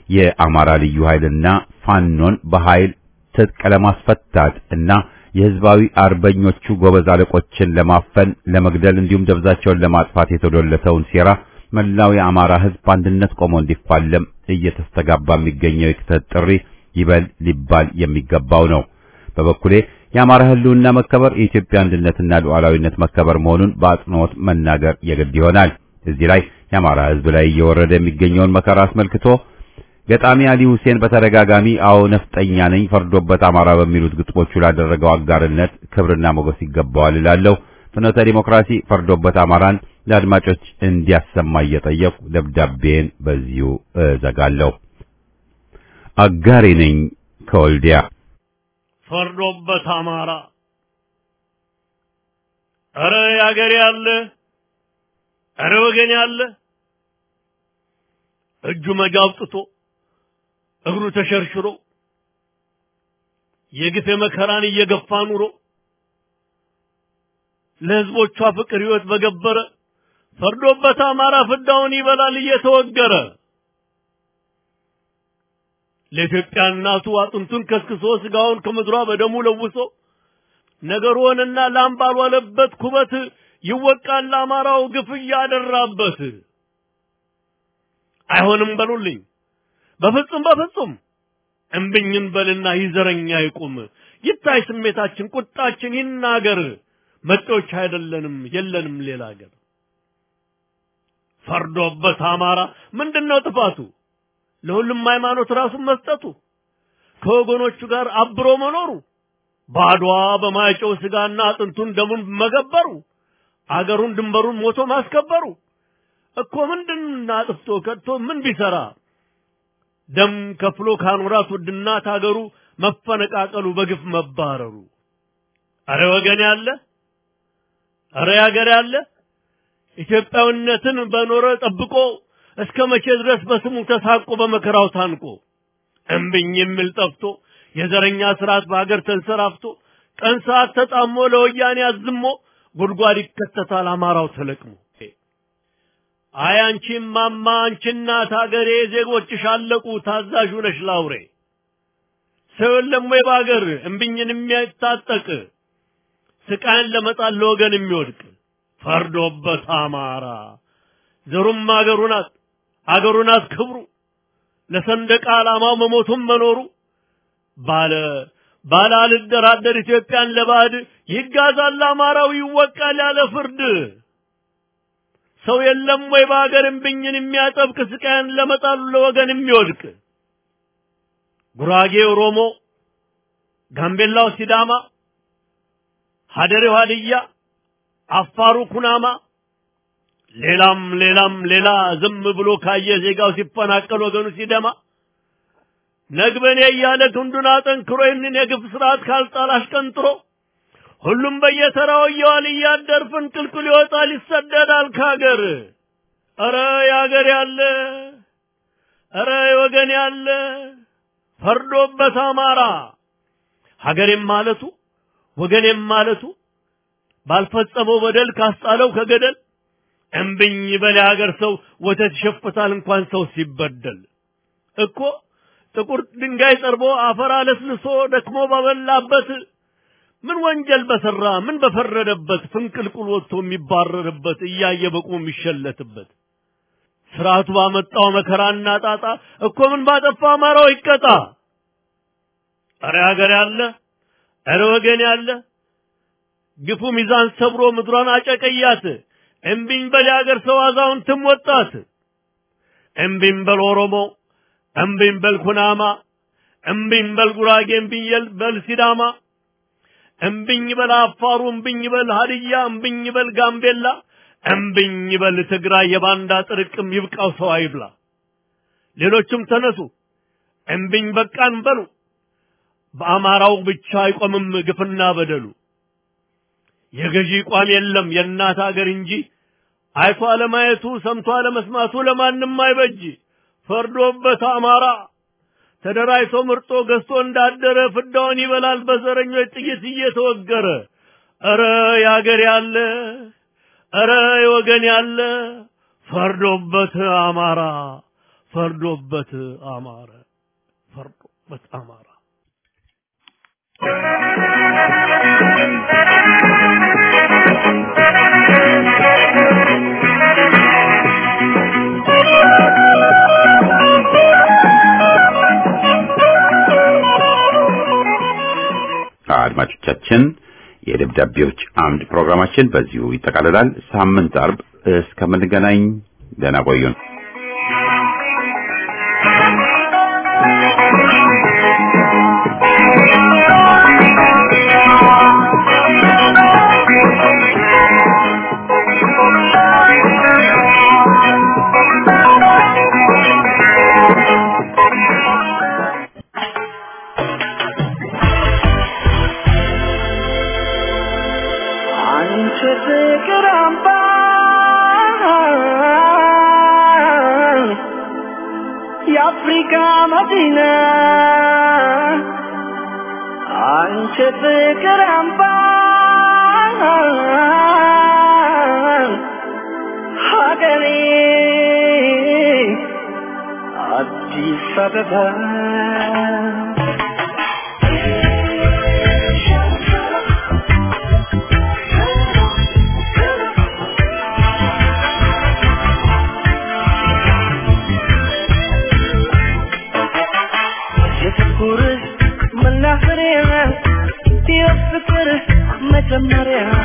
A: የአማራ ልዩ ኃይልና ፋኖን በኃይል ትጥቅ ለማስፈታት እና የህዝባዊ አርበኞቹ ጎበዝ አለቆችን ለማፈን ለመግደል እንዲሁም ደብዛቸውን ለማጥፋት የተዶለተውን ሴራ መላው የአማራ ህዝብ በአንድነት ቆሞ እንዲፋለም እየተስተጋባ የሚገኘው የክተት ጥሪ ይበል ሊባል የሚገባው ነው። በበኩሌ የአማራ ህልውና መከበር የኢትዮጵያ አንድነትና ሉዓላዊነት መከበር መሆኑን በአጽንኦት መናገር የግድ ይሆናል። እዚህ ላይ የአማራ ህዝብ ላይ እየወረደ የሚገኘውን መከራ አስመልክቶ ገጣሚ አሊ ሁሴን በተደጋጋሚ አዎ ነፍጠኛ ነኝ ፈርዶበት አማራ በሚሉት ግጥሞቹ ላደረገው አጋርነት ክብርና ሞገስ ይገባዋል እላለሁ። ፍኖተ ዲሞክራሲ ፈርዶበት አማራን ለአድማጮች እንዲያሰማ እየጠየቁ ደብዳቤን በዚሁ እዘጋለሁ። አጋሬ ነኝ ከወልዲያ
G: ፈርዶበት አማራ ኧረ ያገሬ ያለ ኧረ ወገን ያለ እጁ መጋብጥቶ እግሩ ተሸርሽሮ የግፍ መከራን እየገፋ ኑሮ ለህዝቦቿ ፍቅር ህይወት በገበረ ፈርዶበት አማራ ፍዳውን ይበላል እየተወገረ ለኢትዮጵያ እናቱ አጥንቱን ከስክሶ ስጋውን ከምድሯ በደሙ ለውሶ ነገር ሆነና ላም ባልዋለበት ኩበት ይወቃል ለአማራው ግፍ እያደራበት። አይሆንም በሉልኝ በፍጹም በፍጹም እምብኝን በልና ይዘረኛ ይቁም ይታይ ስሜታችን ቁጣችን ይናገር መጤዎች አይደለንም የለንም ሌላ ሀገር ፈርዶበት አማራ ምንድነው ጥፋቱ ለሁሉም ሃይማኖት ራሱን መስጠቱ ከወገኖቹ ጋር አብሮ መኖሩ ባድዋ በማይጨው ስጋና አጥንቱን ደሙን መገበሩ አገሩን ድንበሩን ሞቶ ማስከበሩ እኮ ምንድን አጥፍቶ ከድቶ ምን ቢሰራ ደም ከፍሎ ካኖራት ውድናት አገሩ መፈነቃቀሉ በግፍ መባረሩ አረ ወገን ያለ አረ ያገር ያለ ኢትዮጵያዊነትን በኖረ ጠብቆ እስከ መቼ ድረስ በስሙ ተሳቆ በመከራው ታንቆ እምብኝ የሚል ጠፍቶ የዘረኛ ስርዓት በሀገር ተንሰራፍቶ ቀን ሰዓት ተጣሞ ለወያኔ አዝሞ ጉድጓድ ይከተታል አማራው ተለቅሞ አይ አንቺ ማማ አንቺ እናት ሀገሬ ዜጎችሽ አለቁ ታዛዥ ነሽ ላውሬ ሰው የለም ወይ በሀገር እምብኝን የሚያታጠቅ ስቃይን ለመጣል ለወገን የሚወድቅ ፈርዶበት አማራ ዘሩም አገሩ ናት አገሩ ናት ክብሩ ለሰንደቅ ዓላማው መሞቱም መኖሩ ባለ ባለ አልደራደር ኢትዮጵያን ለባዕድ ይጋዛል አማራው ይወቃል ያለ ፍርድ ሰው የለም ወይ በሀገር እምብኝን የሚያጠብቅ ስቃይን ለመጣሉ ለወገን የሚወድቅ ጉራጌ ኦሮሞ፣ ጋምቤላው ሲዳማ፣ ሀደሬው ሀድያ፣ አፋሩ ኩናማ ሌላም ሌላም ሌላ ዝም ብሎ ካየ ዜጋው ሲፈናቀል ወገኑ ሲደማ ነግበኔ እያለ ክንዱን አጠንክሮ ይህንን የግፍ ስርዓት ካልጣል አሽቀንጥሮ ሁሉም በየተራው እየዋል እያደር ፍንቅልቅል ይወጣል ይሰደዳል ከሀገር። ኧረ የሀገር ያለ ኧረ የወገን ያለ ፈርዶበት አማራ ሀገሬም ማለቱ ወገኔም ማለቱ ባልፈጸመው በደል ካስጣለው ከገደል እምብኝ በል የሀገር ሰው ወተት ይሸፍታል እንኳን ሰው ሲበደል እኮ ጥቁር ድንጋይ ጠርቦ አፈር አለስልሶ ደክሞ ባበላበት ምን ወንጀል በሰራ ምን በፈረደበት ፍንቅልቁል ወጥቶ የሚባረርበት እያየ በቁሙ የሚሸለትበት ስርዓቱ ባመጣው መከራና ጣጣ እኮ ምን ባጠፋ አማራው ይቀጣ። ኧረ ሀገር ያለ ኧረ ወገን ያለ ግፉ ሚዛን ሰብሮ ምድሯን አጨቀያት። እምቢኝ በል የሀገር ሰው አዛውንትም ወጣት። እምቢኝ በል ኦሮሞ፣ እምቢኝ በል ኩናማ፣ እምቢኝ በል ጉራጌ፣ እምቢኝ በል ሲዳማ፣ እምቢኝ በል አፋሩ፣ እምቢኝ በል ሀድያ፣ እምቢኝ በል ጋምቤላ፣ እምቢኝ በል ትግራይ። የባንዳ ጥርቅም ይብቃው ሰው አይብላ። ሌሎችም ተነሱ እምቢኝ በቃን በሉ። በአማራው ብቻ አይቆምም ግፍና በደሉ። የገዢ ቋም የለም የእናት አገር እንጂ አይቶ አለማየቱ ሰምቶ አለመስማቱ ለማንም አይበጅ። ፈርዶበት አማራ ተደራጅቶ ምርጦ ገዝቶ እንዳደረ ፍዳውን ይበላል በዘረኞች ጥይት እየተወገረ። ኧረ የአገር ያለ ኧረ የወገን ያለ ፈርዶበት አማራ ፈርዶበት አማረ ፈርዶበት አማራ
A: አድማጮቻችን የደብዳቤዎች አምድ ፕሮግራማችን በዚሁ ይጠቃልላል። ሳምንት አርብ እስከምንገናኝ ደህና ቆዩን።
D: አንቺ ፍቅር አምባ የአፍሪካ መዲና አንቺ ፍቅር አምባ ሀገሬ አዲስ አበባ የፍቅር መናኸሪያ የፍቅር መጀመሪያ